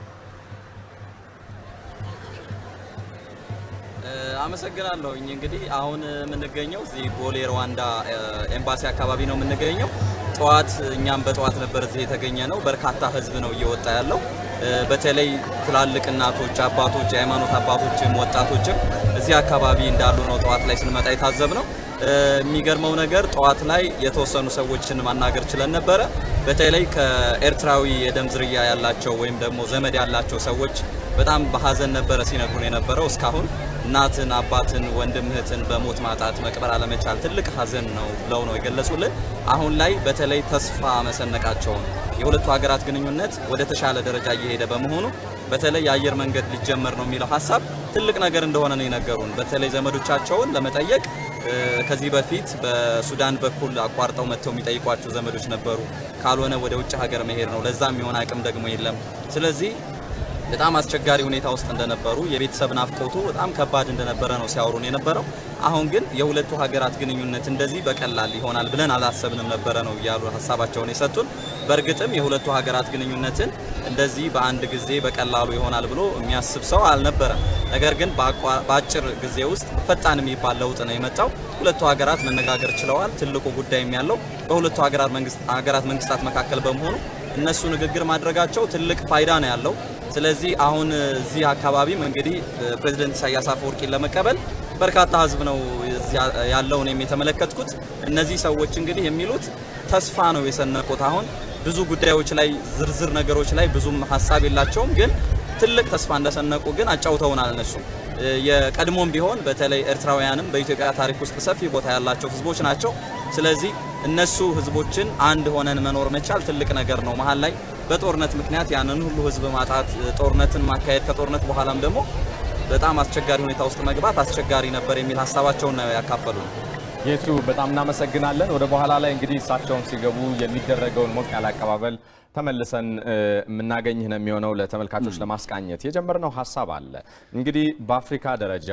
አመሰግናለሁኝ። እንግዲህ አሁን የምንገኘው እዚህ ቦሌ ሩዋንዳ ኤምባሲ አካባቢ ነው የምንገኘው። ጠዋት እኛም በጠዋት ነበር እዚህ የተገኘ ነው። በርካታ ህዝብ ነው እየወጣ ያለው። በተለይ ትላልቅ እናቶች፣ አባቶች፣ የሃይማኖት አባቶችም ወጣቶችም እዚህ አካባቢ እንዳሉ ነው ጠዋት ላይ ስንመጣ የታዘብ ነው። የሚገርመው ነገር ጠዋት ላይ የተወሰኑ ሰዎችን ማናገር ችለን ነበረ። በተለይ ከኤርትራዊ የደም ዝርያ ያላቸው ወይም ደግሞ ዘመድ ያላቸው ሰዎች በጣም በሀዘን ነበረ ሲነግሩን የነበረው እስካሁን እናትን፣ አባትን፣ ወንድም እህትን በሞት ማጣት መቅበር አለመቻል ትልቅ ሀዘን ነው ብለው ነው የገለጹልን። አሁን ላይ በተለይ ተስፋ መሰነቃቸውን የሁለቱ ሀገራት ግንኙነት ወደ ተሻለ ደረጃ እየሄደ በመሆኑ በተለይ የአየር መንገድ ሊጀመር ነው የሚለው ሀሳብ ትልቅ ነገር እንደሆነ ነው የነገሩን። በተለይ ዘመዶቻቸውን ለመጠየቅ ከዚህ በፊት በሱዳን በኩል አቋርጠው መጥተው የሚጠይቋቸው ዘመዶች ነበሩ። ካልሆነ ወደ ውጭ ሀገር መሄድ ነው። ለዛ የሚሆን አቅም ደግሞ የለም። ስለዚህ በጣም አስቸጋሪ ሁኔታ ውስጥ እንደነበሩ የቤተሰብ ናፍቆቱ በጣም ከባድ እንደነበረ ነው ሲያወሩን የነበረው። አሁን ግን የሁለቱ ሀገራት ግንኙነት እንደዚህ በቀላል ይሆናል ብለን አላሰብንም ነበረ ነው እያሉ ሀሳባቸውን የሰጡን። በእርግጥም የሁለቱ ሀገራት ግንኙነትን እንደዚህ በአንድ ጊዜ በቀላሉ ይሆናል ብሎ የሚያስብ ሰው አልነበረም። ነገር ግን በአጭር ጊዜ ውስጥ ፈጣን የሚባል ለውጥ ነው የመጣው። ሁለቱ ሀገራት መነጋገር ችለዋል። ትልቁ ጉዳይም ያለው በሁለቱ ሀገራት መንግስታት መካከል በመሆኑ እነሱ ንግግር ማድረጋቸው ትልቅ ፋይዳ ነው ያለው። ስለዚህ አሁን እዚህ አካባቢም እንግዲህ ፕሬዚደንት ኢሳያስ አፈወርቂን ለመቀበል በርካታ ህዝብ ነው ያለው። እኔም የተመለከትኩት እነዚህ ሰዎች እንግዲህ የሚሉት ተስፋ ነው የሰነቁት። አሁን ብዙ ጉዳዮች ላይ ዝርዝር ነገሮች ላይ ብዙም ሀሳብ የላቸውም፣ ግን ትልቅ ተስፋ እንደሰነቁ ግን አጫውተውናል። እነሱ የቀድሞም ቢሆን በተለይ ኤርትራውያንም በኢትዮጵያ ታሪክ ውስጥ ሰፊ ቦታ ያላቸው ህዝቦች ናቸው። ስለዚህ እነሱ ህዝቦችን አንድ ሆነን መኖር መቻል ትልቅ ነገር ነው። መሀል ላይ በጦርነት ምክንያት ያንን ሁሉ ህዝብ ማጣት፣ ጦርነትን ማካሄድ፣ ከጦርነት በኋላም ደግሞ በጣም አስቸጋሪ ሁኔታ ውስጥ መግባት አስቸጋሪ ነበር የሚል ሀሳባቸውን ነው ያካፈሉ። ጌቱ በጣም እናመሰግናለን። ወደ በኋላ ላይ እንግዲህ እሳቸውን ሲገቡ የሚደረገውን ሞቅ ያለ አቀባበል ተመልሰን የምናገኝህ ነው የሚሆነው። ለተመልካቾች ለማስቃኘት የጀመርነው ሀሳብ አለ። እንግዲህ በአፍሪካ ደረጃ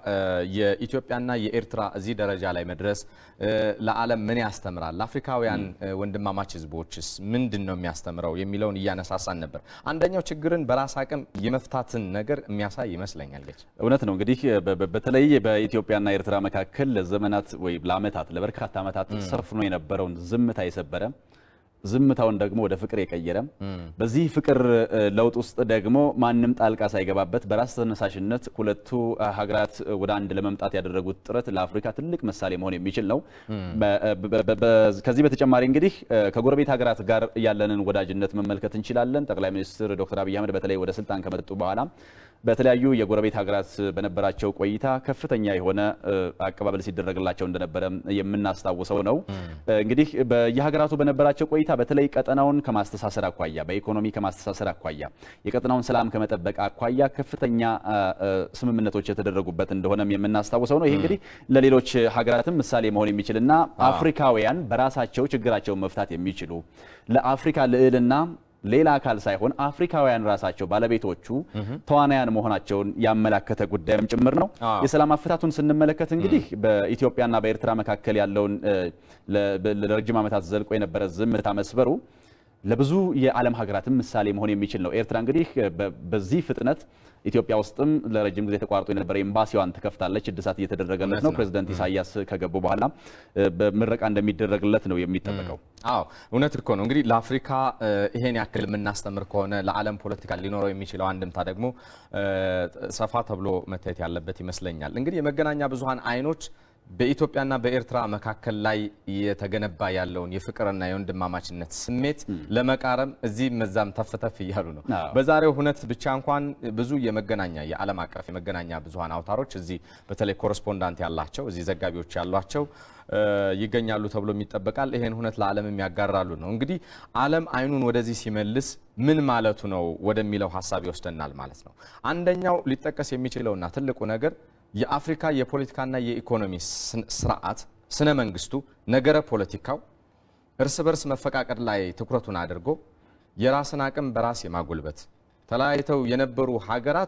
የኢትዮጵያና የኤርትራ እዚህ ደረጃ ላይ መድረስ ለዓለም ምን ያስተምራል? ለአፍሪካውያን ወንድማማች ህዝቦችስ ምንድን ነው የሚያስተምረው የሚለውን እያነሳሳን ነበር። አንደኛው ችግርን በራስ አቅም የመፍታትን ነገር የሚያሳይ ይመስለኛል። ገች እውነት ነው። እንግዲህ በተለይ በኢትዮጵያና ኤርትራ መካከል ለዘመናት ወይም ለዓመታት ለበርካታ ዓመታት ሰፍኖ የነበረውን ዝምታ የሰበረ ዝምታውን ደግሞ ወደ ፍቅር የቀየረ በዚህ ፍቅር ለውጥ ውስጥ ደግሞ ማንም ጣልቃ ሳይገባበት በራስ ተነሳሽነት ሁለቱ ሀገራት ወደ አንድ ለመምጣት ያደረጉት ጥረት ለአፍሪካ ትልቅ ምሳሌ መሆን የሚችል ነው። ከዚህ በተጨማሪ እንግዲህ ከጎረቤት ሀገራት ጋር ያለንን ወዳጅነት መመልከት እንችላለን። ጠቅላይ ሚኒስትር ዶክተር አብይ አህመድ በተለይ ወደ ስልጣን ከመጡ በኋላ በተለያዩ የጎረቤት ሀገራት በነበራቸው ቆይታ ከፍተኛ የሆነ አቀባበል ሲደረግላቸው እንደነበረ የምናስታውሰው ነው። እንግዲህ በየሀገራቱ በነበራቸው ቆይታ በተለይ ቀጠናውን ከማስተሳሰር አኳያ፣ በኢኮኖሚ ከማስተሳሰር አኳያ፣ የቀጠናውን ሰላም ከመጠበቅ አኳያ ከፍተኛ ስምምነቶች የተደረጉበት እንደሆነም የምናስታውሰው ነው። ይህ እንግዲህ ለሌሎች ሀገራትም ምሳሌ መሆን የሚችልና አፍሪካውያን በራሳቸው ችግራቸውን መፍታት የሚችሉ ለአፍሪካ ልዕልና ሌላ አካል ሳይሆን አፍሪካውያን ራሳቸው ባለቤቶቹ ተዋናያን መሆናቸውን ያመላከተ ጉዳይም ጭምር ነው። አዎ። የሰላም አፈታቱን ስንመለከት እንግዲህ በኢትዮጵያና በኤርትራ መካከል ያለውን እ፣ ለ- ለረጅም ዓመታት ዘልቆ የነበረ ዝምታ መስበሩ ለብዙ የዓለም ሀገራትም ምሳሌ መሆን የሚችል ነው። ኤርትራ እንግዲህ በ- በዚህ ፍጥነት ኢትዮጵያ ውስጥም ለረጅም ጊዜ ተቋርጦ የነበረ ኤምባሲዋን ትከፍታለች። እድሳት እየተደረገለት ነው። እውነት ነው። ፕሬዚደንት ኢሳያስ ከገቡ በኋላ እ፣ በምረቃ እንደሚደረግለት ነው የሚጠበቀው። አዎ እውነት እኮ ነው። እንግዲህ ለአፍሪካ እ፣ ይሄን ያክል የምናስተምር ከሆነ ለዓለም ፖለቲካ ሊኖረው የሚችለው አንድምታ ደግሞ እ፣ ሰፋ ተብሎ መታየት ያለበት ይመስለኛል። እንግዲህ የመገናኛ ብዙኃን አይኖች በኢትዮጵያና በኤርትራ መካከል ላይ የተገነባ ያለውን የፍቅርና የወንድማማችነት ስሜት ለመቃረም እዚህም መዛም ተፍ ተፍ እያሉ ነው። አዎ። በዛሬው ሁነት ብቻ እንኳን ብዙ የመገናኛ የዓለም አቀፍ የመገናኛ ብዙኃን አውታሮች እዚህ በተለይ ኮረስፖንዳንት ያላቸው እዚህ ዘጋቢዎች ያሏቸው እ፣ ይገኛሉ ተብሎ ይጠበቃል። ይሄን ሁነት ለዓለምም ያጋራሉ ነው። እንግዲህ ዓለም አይኑን ወደዚህ ሲመልስ ምን ማለቱ ነው ወደሚለው ሀሳብ ይወስደናል ማለት ነው። አንደኛው ሊጠቀስ የሚችለውና ትልቁ ነገር የአፍሪካ የፖለቲካና የኢኮኖሚ ስን- ስርዓት ስነ መንግስቱ ነገረ ፖለቲካው እርስ በርስ መፈቃቀድ ላይ ትኩረቱን አድርጎ የራስን አቅም በራስ የማጎልበት ተለያይተው የነበሩ ሀገራት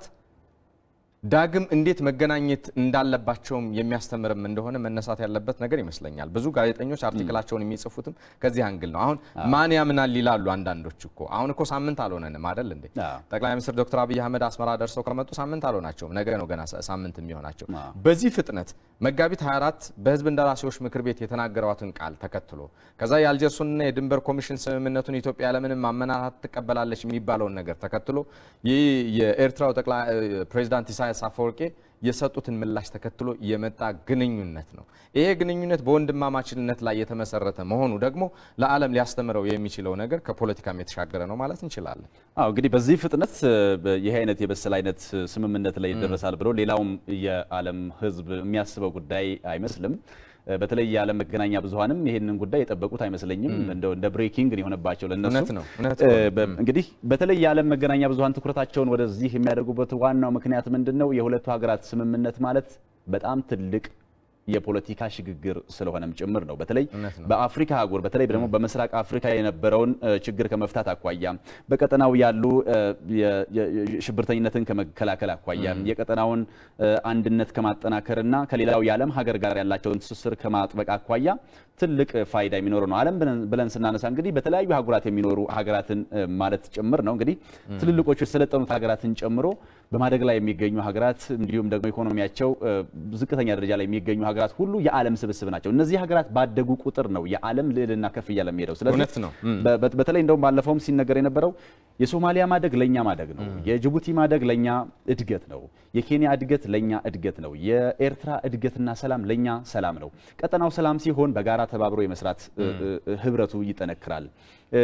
ዳግም እንዴት መገናኘት እንዳለባቸውም የሚያስተምርም እንደሆነ መነሳት ያለበት ነገር ይመስለኛል። ብዙ ጋዜጠኞች አርቲክላቸውን የሚጽፉትም ከዚህ አንግል ነው። አሁን ማን ያምናል ይላሉ አንዳንዶች እኮ አሁን እኮ ሳምንት አልሆነንም አይደል እንዴ? አዎ። ጠቅላይ ሚኒስትር ዶክተር አብይ አህመድ አስመራ ደርሰው ከመጡ ሳምንት አልሆናቸውም። ነገ ነው ገና ሳ- ሳምንት የሚሆናቸው። አዎ። በዚህ ፍጥነት መጋቢት 24 በህዝብ እንደራሴዎች ምክር ቤት የተናገሯትን ቃል ተከትሎ ከዛ የአልጀርሱንና የድንበር ኮሚሽን ስምምነቱን ኢትዮጵያ ያለምንም ማመናታት ትቀበላለች የሚባለውን ነገር ተከትሎ ይህ የኤርትራው ጠቅላይ ፕሬዚዳንት ኢሳያስ አፈወርቄ የሰጡትን ምላሽ ተከትሎ የመጣ ግንኙነት ነው። ይሄ ግንኙነት በወንድማማችነት ላይ የተመሰረተ መሆኑ ደግሞ ለዓለም ሊያስተምረው የሚችለው ነገር ከፖለቲካም የተሻገረ ነው ማለት እንችላለን። አዎ እንግዲህ በዚህ ፍጥነት እ፣ በ- ይሄ አይነት የበሰለ አይነት ስምምነት ላይ ይደረሳል ብሎ ሌላውም የዓለም ሕዝብ የሚያስበው ጉዳይ አይመስልም። እ፣ በተለይ የዓለም መገናኛ ብዙኃንም ይሄንን ጉዳይ የጠበቁት አይመስለኝም። እንደው እንደ ብሬኪንግ ነው የሆነባቸው ለነሱ። እውነት ነው፣ እውነት እ፣ ነው። በ- እንግዲህ በተለይ የዓለም መገናኛ ብዙኃን ትኩረታቸውን ወደዚህ የሚያደርጉበት ዋናው ምክንያት ምንድን ነው? የሁለቱ ሀገራት ስምምነት ማለት በጣም ትልቅ የፖለቲካ ሽግግር ስለሆነም ጭምር ነው። በተለይ እውነት ነው። በአፍሪካ አህጉር በተለይ ደግሞ በምስራቅ አፍሪካ የነበረውን እ፣ ችግር ከመፍታት አኳያ በቀጠናው ያሉ እ፣ የ- የ- የ- ሽብርተኝነትን ከመከላከል አኳያ የቀጠናውን እ፣ አንድነት ከማጠናከርና ከሌላው የዓለም ሀገር ጋር ያላቸውን ትስስር ከማጥበቅ አኳያ ትልቅ ፋይዳ የሚኖረው ነው። ዓለም ብለን- ብለን ስናነሳ እንግዲህ በተለያዩ ሀገራት የሚኖሩ ሀገራትን እ፣ ማለት ጭምር ነው። እንግዲህ ትልልቆቹ የሰለጠኑት ሀገራትን ጨምሮ በማደግ ላይ የሚገኙ ሀገራት እንዲሁም ደግሞ ኢኮኖሚያቸው እ፣ ዝቅተኛ ደረጃ ላይ የሚገኙ ሀገራት ሁሉ የዓለም ስብስብ ናቸው። እነዚህ ሀገራት ባደጉ ቁጥር ነው የዓለም ልዕልና ከፍ እያለ የሚሄደው። ስለዚህ እውነት ነው። እም። በ- በ- በተለይ እንደውም ባለፈውም ሲነገር የነበረው የሶማሊያ ማደግ ለእኛ ማደግ ነው፣ የጅቡቲ ማደግ ለእኛ እድገት ነው፣ የኬንያ እድገት ለእኛ እድገት ነው፣ የኤርትራ እድገትና ሰላም ለእኛ ሰላም ነው። ቀጠናው ሰላም ሲሆን በጋራ ተባብሮ የመስራት እ- እ- ህብረቱ ይጠነክራል። እ፣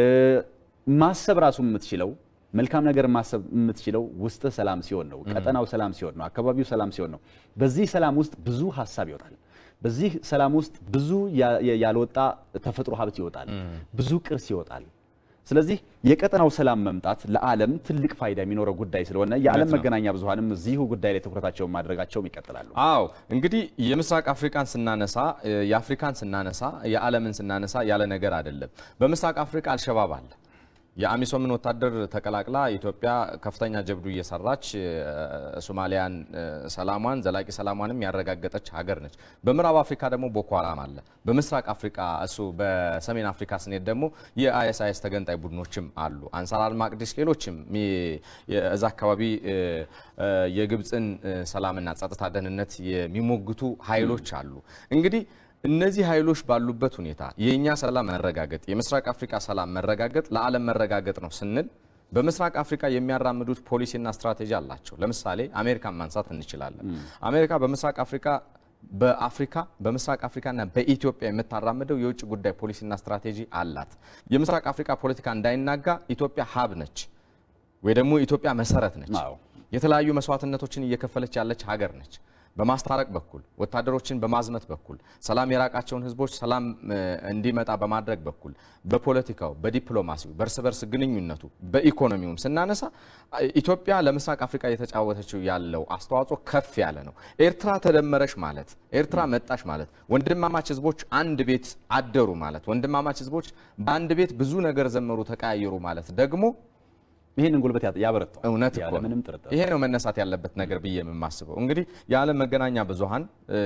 ማሰብ ራሱ የምትችለው መልካም ነገር ማሰብ የምትችለው ውስጥ ሰላም ሲሆን ነው። ቀጠናው ሰላም ሲሆን ነው። አካባቢው ሰላም ሲሆን ነው። በዚህ ሰላም ውስጥ ብዙ ሀሳብ ይወጣል። በዚህ ሰላም ውስጥ ብዙ ያ- ያ- ያልወጣ ተፈጥሮ ሀብት ይወጣል። ብዙ ቅርስ ይወጣል። ስለዚህ የቀጠናው ሰላም መምጣት ለዓለም ትልቅ ፋይዳ የሚኖረው ጉዳይ ስለሆነ የዓለም መገናኛ ብዙኃንም እዚሁ ጉዳይ ላይ ትኩረታቸውን ማድረጋቸውም ይቀጥላሉ። አዎ እንግዲህ የምስራቅ አፍሪካን ስናነሳ እ፣ የአፍሪካን ስናነሳ የዓለምን ስናነሳ ያለ ነገር አይደለም። በምስራቅ አፍሪካ አልሸባብ አለ። የአሚሶምን ወታደር ተቀላቅላ ኢትዮጵያ ከፍተኛ ጀብዱ እየሰራች እ፣ ሶማሊያን እ፣ ሰላሟን ዘላቂ ሰላሟንም ያረጋገጠች ሀገር ነች። በምዕራብ አፍሪካ ደግሞ ቦኮ ሃራም አለ። በምስራቅ አፍሪካ እሱ በሰሜን አፍሪካ ስንሄድ ደግሞ የአይኤስአይኤስ ተገንጣይ ቡድኖችም አሉ። አንሳር አልማቅዲስ ሌሎችም ሚ- የ- እዛ አካባቢ እ፣ እ፣ የግብፅን እ፣ ሰላምና ጸጥታ ደህንነት የሚሞግቱ ኃይሎች አሉ። እንግዲህ እነዚህ ኃይሎች ባሉበት ሁኔታ የእኛ ሰላም መረጋገጥ የምስራቅ አፍሪካ ሰላም መረጋገጥ ለዓለም መረጋገጥ ነው ስንል በምስራቅ አፍሪካ የሚያራምዱት ፖሊሲና ስትራቴጂ አላቸው። ለምሳሌ አሜሪካን ማንሳት እንችላለን። አሜሪካ በምስራቅ አፍሪካ በአፍሪካ በምስራቅ አፍሪካና በኢትዮጵያ የምታራምደው የውጭ ጉዳይ ፖሊሲና ስትራቴጂ አላት። የምስራቅ አፍሪካ ፖለቲካ እንዳይናጋ ኢትዮጵያ ሀብ ነች ወይ ደግሞ ኢትዮጵያ መሰረት ነች። አዎ። የተለያዩ መስዋዕትነቶችን እየከፈለች ያለች ሀገር ነች። በማስታረቅ በኩል ወታደሮችን በማዝመት በኩል ሰላም የራቃቸውን ህዝቦች ሰላም እ፣ እንዲመጣ በማድረግ በኩል በፖለቲካው፣ በዲፕሎማሲው፣ በእርስ በርስ ግንኙነቱ፣ በኢኮኖሚውም ስናነሳ አ- ኢትዮጵያ ለምስራቅ አፍሪካ እየተጫወተችው ያለው አስተዋጽኦ ከፍ ያለ ነው። ኤርትራ ተደመረች ማለት ኤርትራ መጣች ማለት ወንድማማች ህዝቦች አንድ ቤት አደሩ ማለት ወንድማማች ህዝቦች በአንድ ቤት ብዙ ነገር ዘመሩ፣ ተቀያየሩ ማለት ደግሞ ይህንን ጉልበት ያ- ያበረታዋል። እውነት እኮ ነው። ያለምንም ጥርጥር ይሄ ነው መነሳት ያለበት ነገር ብዬ የማስበው። እንግዲህ የዓለም መገናኛ ብዙሃን እ፣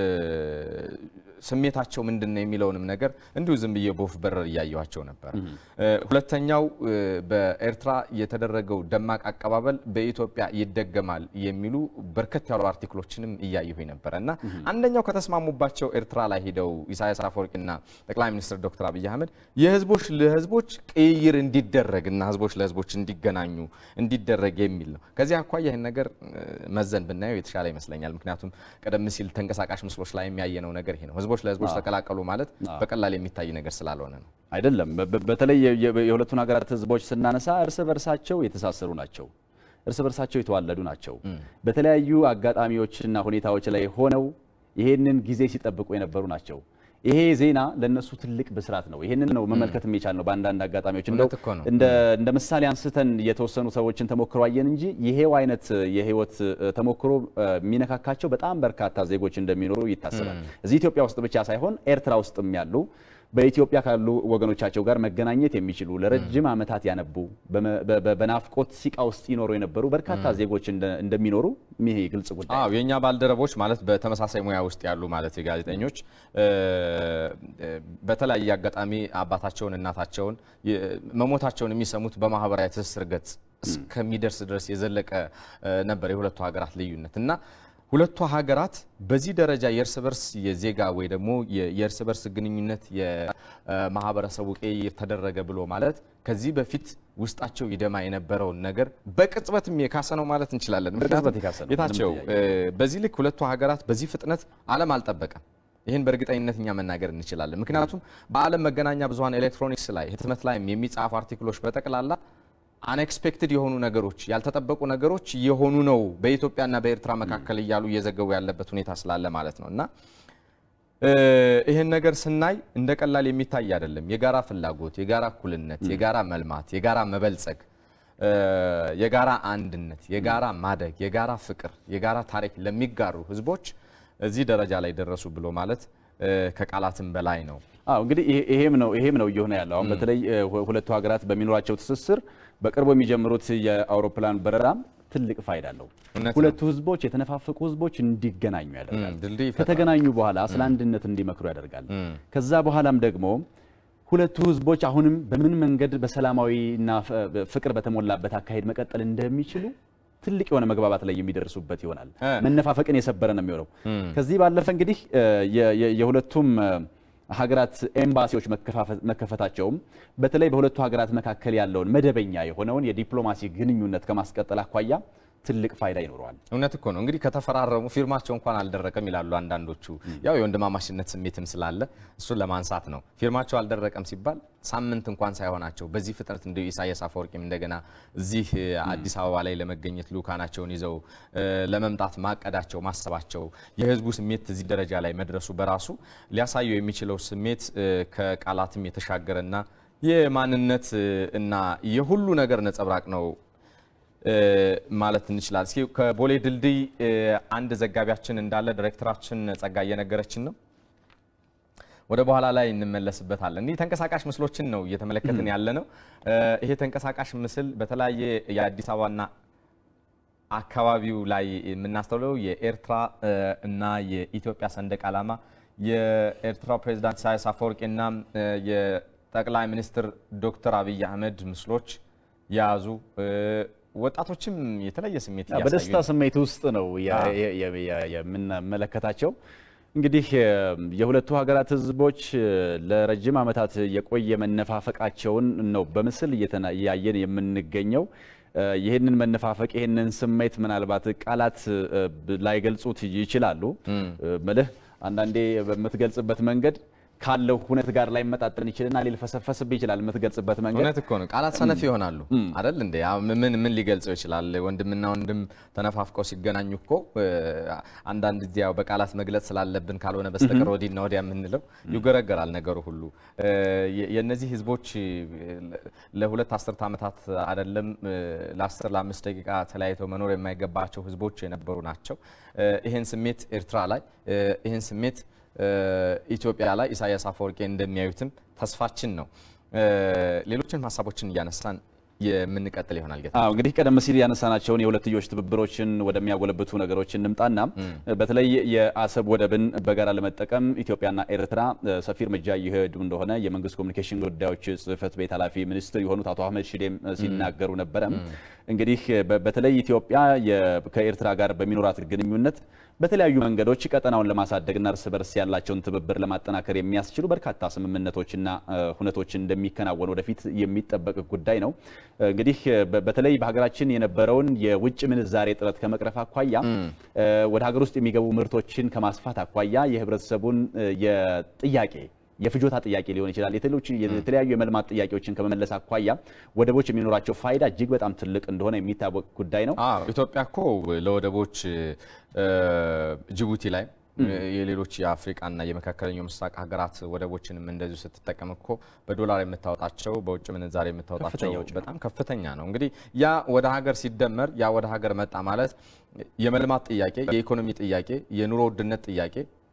ስሜታቸው ምንድን ነው የሚለውንም ነገር እንዲሁ ዝም ብዬ በወፍ በረር እያየኋቸው ነበር። እ፣ ሁለተኛው እ፣ በኤርትራ የተደረገው ደማቅ አቀባበል በኢትዮጵያ ይደገማል የሚሉ በርከት ያሉ አርቲክሎችንም እያየሁኝ ነበረ እና አንደኛው ከተስማሙባቸው ኤርትራ ላይ ሄደው ኢሳያስ አፈወርቂና ጠቅላይ ሚኒስትር ዶክተር አብይ አህመድ የህዝቦች ለህዝቦች ቅይር እንዲደረግ እና ህዝቦች ለህዝቦች እንዲገናኙ እንዲደረግ የሚል ነው። ከዚህ አኳያ ይህን ነገር እ፣ መዘን ብናየው የተሻለ ይመስለኛል። ምክንያቱም ቀደም ሲል ተንቀሳቃሽ ምስሎች ላይ የሚያየነው ነገር ይሄ ነው። ህዝቦች ለህዝቦች ተቀላቀሉ ማለት በቀላል የሚታይ ነገር ስላልሆነ ነው። አይደለም። በ- በ- በተለይ የ- የ- የሁለቱን ሀገራት ህዝቦች ስናነሳ እርስ በርሳቸው የተሳሰሩ ናቸው። እርስ በርሳቸው የተዋለዱ ናቸው። በተለያዩ አጋጣሚዎችና ሁኔታዎች ላይ ሆነው ይሄንን ጊዜ ሲጠብቁ የነበሩ ናቸው። ይሄ ዜና ለነሱ ትልቅ ብስራት ነው። ይሄንን ነው መመልከት የሚቻል ነው። በአንዳንድ አጋጣሚዎች እንደው እውነት እኮ ነው። እንደ እንደ ምሳሌ አንስተን የተወሰኑ ሰዎችን ተሞክሮ አየን እንጂ ይሄው አይነት የህይወት እ፣ ተሞክሮ እ፣ የሚነካካቸው በጣም በርካታ ዜጎች እንደሚኖሩ ይታሰባል። እዚህ ኢትዮጵያ ውስጥ ብቻ ሳይሆን ኤርትራ ውስጥም ያሉ በኢትዮጵያ ካሉ ወገኖቻቸው ጋር መገናኘት የሚችሉ ለረጅም ዓመታት ያነቡ በመ- በ- በ- በናፍቆት ሲቃ ውስጥ ይኖሩ የነበሩ በርካታ ዜጎች እንደ- እንደሚኖሩ ይሄ ግልጽ ጉዳይ ነው። አዎ የእኛ ባልደረቦች ማለት በተመሳሳይ ሙያ ውስጥ ያሉ ማለት የጋዜጠኞች እ፣ እ፣ በተለያየ አጋጣሚ አባታቸውን እናታቸውን የ- መሞታቸውን የሚሰሙት በማህበራዊ ትስስር ገጽ እስከሚደርስ ድረስ የዘለቀ እ፣ ነበር የሁለቱ ሀገራት ልዩነት እና ሁለቱ ሀገራት በዚህ ደረጃ የእርስ በርስ የዜጋ ወይ ደግሞ የ- የእርስ በርስ ግንኙነት የማህበረሰቡ ቅይር ተደረገ ብሎ ማለት ከዚህ በፊት ውስጣቸው ይደማ የነበረውን ነገር በቅጽበትም የካሰ ነው ማለት እንችላለን። በቅጽበት የካሰ ነው። ጌታቸው ምንም እ፣ በዚህ ልክ ሁለቱ ሀገራት በዚህ ፍጥነት ዓለም አልጠበቀም። ይህን በእርግጠኝነት እኛ መናገር እንችላለን። ምክንያቱም በዓለም መገናኛ ብዙኃን ኤሌክትሮኒክስ ላይ ህትመት ላይም የሚጻፉ አርቲክሎች በጠቅላላ አንኤክስፔክትድ የሆኑ ነገሮች ያልተጠበቁ ነገሮች የሆኑ ነው በኢትዮጵያና በኤርትራ መካከል እያሉ እየዘገቡ ያለበት ሁኔታ ስላለ ማለት ነው እና እ፣ ይህን ነገር ስናይ እንደ ቀላል የሚታይ አይደለም። የጋራ ፍላጎት፣ የጋራ እኩልነት፣ የጋራ መልማት፣ የጋራ መበልጸግ፣ እ፣ የጋራ አንድነት፣ የጋራ ማደግ፣ የጋራ ፍቅር፣ የጋራ ታሪክ ለሚጋሩ ህዝቦች እዚህ ደረጃ ላይ ደረሱ ብሎ ማለት እ፣ ከቃላትም በላይ ነው። አዎ እንግዲህ ይሄ- ይሄም ነው ይሄም ነው እየሆነ ያለው አሁን በተለይ እ፣ ሁ- ሁለቱ ሀገራት በሚኖራቸው ትስስር በቅርቡ የሚጀምሩት የአውሮፕላን በረራም ትልቅ ፋይዳ አለው። እውነት ነው። ሁለቱ ህዝቦች የተነፋፈቁ ህዝቦች እንዲገናኙ ያደርጋል። እም፣ ድልድይ ይፈጥራል። ከተገናኙ በኋላ ስለ አንድነት እንዲመክሩ ያደርጋል። ከዛ በኋላም ደግሞ ሁለቱ ህዝቦች አሁንም በምን መንገድ በሰላማዊና ፈ- ፍቅር በተሞላበት አካሄድ መቀጠል እንደሚችሉ ትልቅ የሆነ መግባባት ላይ የሚደርሱበት ይሆናል። እ። መነፋፈቅን የሰበረ ነው የሚሆነው። ከዚህ ባለፈ እንግዲህ እ፣ የ- የ- የሁለቱም እ፣ ሀገራት ኤምባሲዎች መከፋፈ- መከፈታቸውም በተለይ በሁለቱ ሀገራት መካከል ያለውን መደበኛ የሆነውን የዲፕሎማሲ ግንኙነት ከማስቀጠል አኳያ ትልቅ ፋይዳ ይኖረዋል። እውነት እኮ ነው። እንግዲህ ከተፈራረሙ ፊርማቸው እንኳን አልደረቀም ይላሉ አንዳንዶቹ። ያው የወንድማማችነት ስሜትም ስላለ እሱን ለማንሳት ነው። ፊርማቸው አልደረቀም ሲባል ሳምንት እንኳን ሳይሆናቸው በዚህ ፍጥነት እንደ ኢሳያስ አፈወርቂም እንደገና እዚህ እ፣ አዲስ አበባ ላይ ለመገኘት ልኡካናቸውን ይዘው እ፣ ለመምጣት ማቀዳቸው ማሰባቸው የህዝቡ ስሜት እዚህ ደረጃ ላይ መድረሱ በራሱ ሊያሳየው የሚችለው ስሜት እ፣ ከቃላትም የተሻገረና የማንነት እ፣ እና የሁሉ ነገር ነጸብራቅ ነው እ፣ ማለት እንችላለን። እስኪ ከቦሌ ድልድይ እ፣ አንድ ዘጋቢያችን እንዳለ ዲሬክተራችን ጸጋ እየነገረችን ነው። ወደ በኋላ ላይ እንመለስበታለን። እኒህ ተንቀሳቃሽ ምስሎችን ነው እየተመለከትን ያለ ነው። እ፣ ይሄ ተንቀሳቃሽ ምስል በተለያየ የአዲስ አበባና አካባቢው ላይ የምናስተውለው የኤርትራ እ፣ እና የኢትዮጵያ ሰንደቅ ዓላማ የኤርትራ ፕሬዚዳንት ኢሳያስ አፈወርቂና እ፣ የጠቅላይ ሚኒስትር ዶክተር አብይ አህመድ ምስሎች የያዙ እ፣ ወጣቶችም የተለየ ስሜት እያሳዩ በደስታ ነው። ስሜት ውስጥ ነው የ- አዎ። የ- የ- የ- የምንመለከታቸው። እንግዲህ እ፣ የሁለቱ ሀገራት ህዝቦች እ፣ ለረጅም ዓመታት የቆየ መነፋፈቃቸውን ነው በምስል እየተና- እያየን የምንገኘው። እ፣ ይህንን መነፋፈቅ ይህንን ስሜት ምናልባት ቃላት እ፣ ብ- ላይገልጹት ይችላሉ። እ፣ ምልህ አንዳንዴ በምትገልጽበት መንገድ ካለው ሁነት ጋር ላይ መጣጠን ይችልና ሊልፈሰፈስብ ይችላል የምትገልጽበት መንገድ እውነት እኮ ነው። ቃላት ሰነፍ ይሆናሉ አይደል እንዴ? ያው ምን ምን ሊገልጸው ይችላል? ወንድምና ወንድም ተነፋፍቀው ሲገናኙ እኮ እ፣ አንዳንድ ጊዜ ያው በቃላት መግለጽ ስላለብን ካልሆነ በስተቀር ወዲህና ወዲያ የምንለው ይገረገራል ነገሩ ሁሉ። እ፣ የ- የእነዚህ ህዝቦች እ፣ ለሁለት አስርት ዓመታት አይደለም እ፣ ለአስር ለአምስት ደቂቃ ተለያይተው መኖር የማይገባቸው ህዝቦች የነበሩ ናቸው። እ፣ ይህን ስሜት ኤርትራ ላይ እ፣ ይህን ስሜት እ፣ ኢትዮጵያ ላይ ኢሳያስ አፈወርቄ እንደሚያዩትም ተስፋችን ነው። እ፣ ሌሎችን ሀሳቦችን እያነሳን የምንቀጥል ይሆናል። ጌታ አዎ እንግዲህ ቀደም ሲል ያነሳናቸውን የሁለትዮሽ ትብብሮችን ወደሚያጎለብቱ ነገሮች እንምጣና በተለይ የአሰብ ወደብን በጋራ ለመጠቀም ኢትዮጵያና ኤርትራ እ፣ ሰፊ እርምጃ እየሄዱ እንደሆነ የመንግስት ኮሚኒኬሽን ጉዳዮች ጽህፈት ቤት ኃላፊ ሚኒስትር የሆኑት አቶ አህመድ ሽዴም እ፣ ሲናገሩ ነበረ። እንግዲህ በ- በተለይ ኢትዮጵያ የ- ከኤርትራ ጋር በሚኖራት ግንኙነት በተለያዩ መንገዶች ቀጠናውን ለማሳደግና እርስ በርስ ያላቸውን ትብብር ለማጠናከር የሚያስችሉ በርካታ ስምምነቶችና እ፣ ሁነቶች እንደሚከናወኑ ወደፊት የሚጠበቅ ጉዳይ ነው። እንግዲህ በ- በተለይ በሀገራችን የነበረውን የውጭ ምንዛሬ እጥረት ከመቅረፍ አኳያ እ፣ ወደ ሀገር ውስጥ የሚገቡ ምርቶችን ከማስፋት አኳያ የህብረተሰቡን እ፣ የጥያቄ የፍጆታ ጥያቄ ሊሆን ይችላል። የተሎች የተለያዩ የመልማት ጥያቄዎችን ከመመለስ አኳያ ወደቦች የሚኖራቸው ፋይዳ እጅግ በጣም ትልቅ እንደሆነ የሚታወቅ ጉዳይ ነው። አዎ ኢትዮጵያ እኮ ለወደቦች እ፣ ጅቡቲ ላይ የሌሎች የአፍሪቃና የመካከለኛው ምስራቅ ሀገራት ወደቦችንም እንደዚሁ ስትጠቀም እኮ በዶላር የምታወጣቸው በውጭ ምንዛሬ የምታወጣቸው ከፍተኛ ወጪ ነው። በጣም ከፍተኛ ነው። እንግዲህ ያ ወደ ሀገር ሲደመር ያ ወደ ሀገር መጣ ማለት የመልማት ጥያቄ፣ የኢኮኖሚ ጥያቄ፣ የኑሮ ውድነት ጥያቄ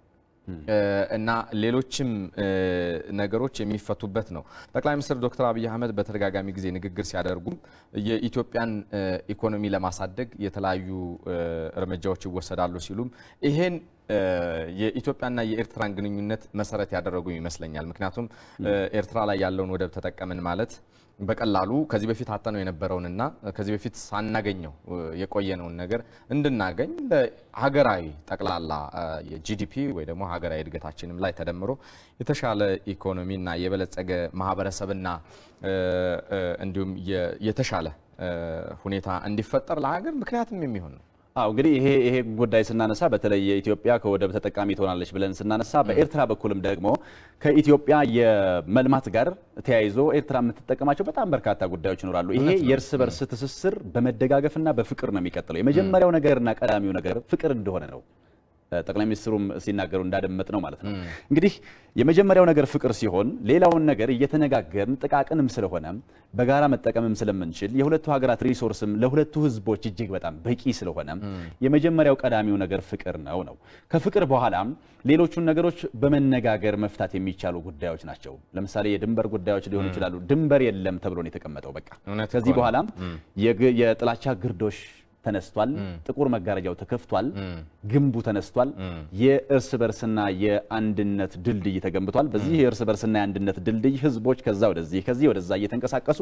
እ፣ እና ሌሎችም እ፣ ነገሮች የሚፈቱበት ነው። ጠቅላይ ሚኒስትር ዶክተር አብይ አህመድ በተደጋጋሚ ጊዜ ንግግር ሲያደርጉም የኢትዮጵያን እ፣ ኢኮኖሚ ለማሳደግ የተለያዩ እ፣ እርምጃዎች ይወሰዳሉ ሲሉም ይሄን እ፣ የኢትዮጵያና የኤርትራን ግንኙነት መሰረት ያደረጉ ይመስለኛል። ምክንያቱም እ፣ ኤርትራ ላይ ያለውን ወደብ ተጠቀምን ማለት በቀላሉ ከዚህ በፊት አጠነው የነበረውንና ከዚህ በፊት ሳናገኘው እ፣ የቆየነውን ነገር እንድናገኝ በሀገራዊ ጠቅላላ እ፣ የጂዲፒ ወይ ደግሞ ሀገራዊ እድገታችንም ላይ ተደምሮ የተሻለ ኢኮኖሚና የበለጸገ ማህበረሰብና እ፣ እ፣ እንዲሁም የ- የተሻለ እ፣ ሁኔታ እንዲፈጠር ለሀገር ምክንያትም የሚሆን ነው። አዎ እንግዲህ ይሄ ይሄ ጉዳይ ስናነሳ በተለይ የኢትዮጵያ ከወደብ ተጠቃሚ ትሆናለች ብለን ስናነሳ በኤርትራ በኩልም ደግሞ ከኢትዮጵያ የመልማት ጋር ተያይዞ ኤርትራ የምትጠቀማቸው በጣም በርካታ ጉዳዮች ይኖራሉ። ይሄ የእርስ በርስ ትስስር በመደጋገፍና በፍቅር ነው የሚቀጥለው። የመጀመሪያው ነገርና ቀዳሚው ነገር ፍቅር እንደሆነ ነው ጠቅላይ ሚኒስትሩም ሲናገሩ እንዳደመጥ ነው ማለት ነው። እንግዲህ የመጀመሪያው ነገር ፍቅር ሲሆን ሌላውን ነገር እየተነጋገርን ጥቃቅንም ስለሆነ በጋራ መጠቀምም ስለምንችል የሁለቱ ሀገራት ሪሶርስም ለሁለቱ ሕዝቦች እጅግ በጣም በቂ ስለሆነ የመጀመሪያው ቀዳሚው ነገር ፍቅር ነው ነው። ከፍቅር በኋላም ሌሎቹን ነገሮች በመነጋገር መፍታት የሚቻሉ ጉዳዮች ናቸው። ለምሳሌ የድንበር ጉዳዮች ሊሆኑ ይችላሉ። ድንበር የለም ተብሎ ነው የተቀመጠው። በቃ እውነት ከዚህ እኮ ነው። በኋላም የግ- የጥላቻ ግርዶሽ ተነስቷል። ጥቁር መጋረጃው ተከፍቷል። ግንቡ ተነስቷል። የእርስ በርስና የአንድነት ድልድይ ተገንብቷል። በዚህ የእርስ በርስና የአንድነት ድልድይ ህዝቦች ከዛ ወደዚህ ከዚህ ወደዛ እየተንቀሳቀሱ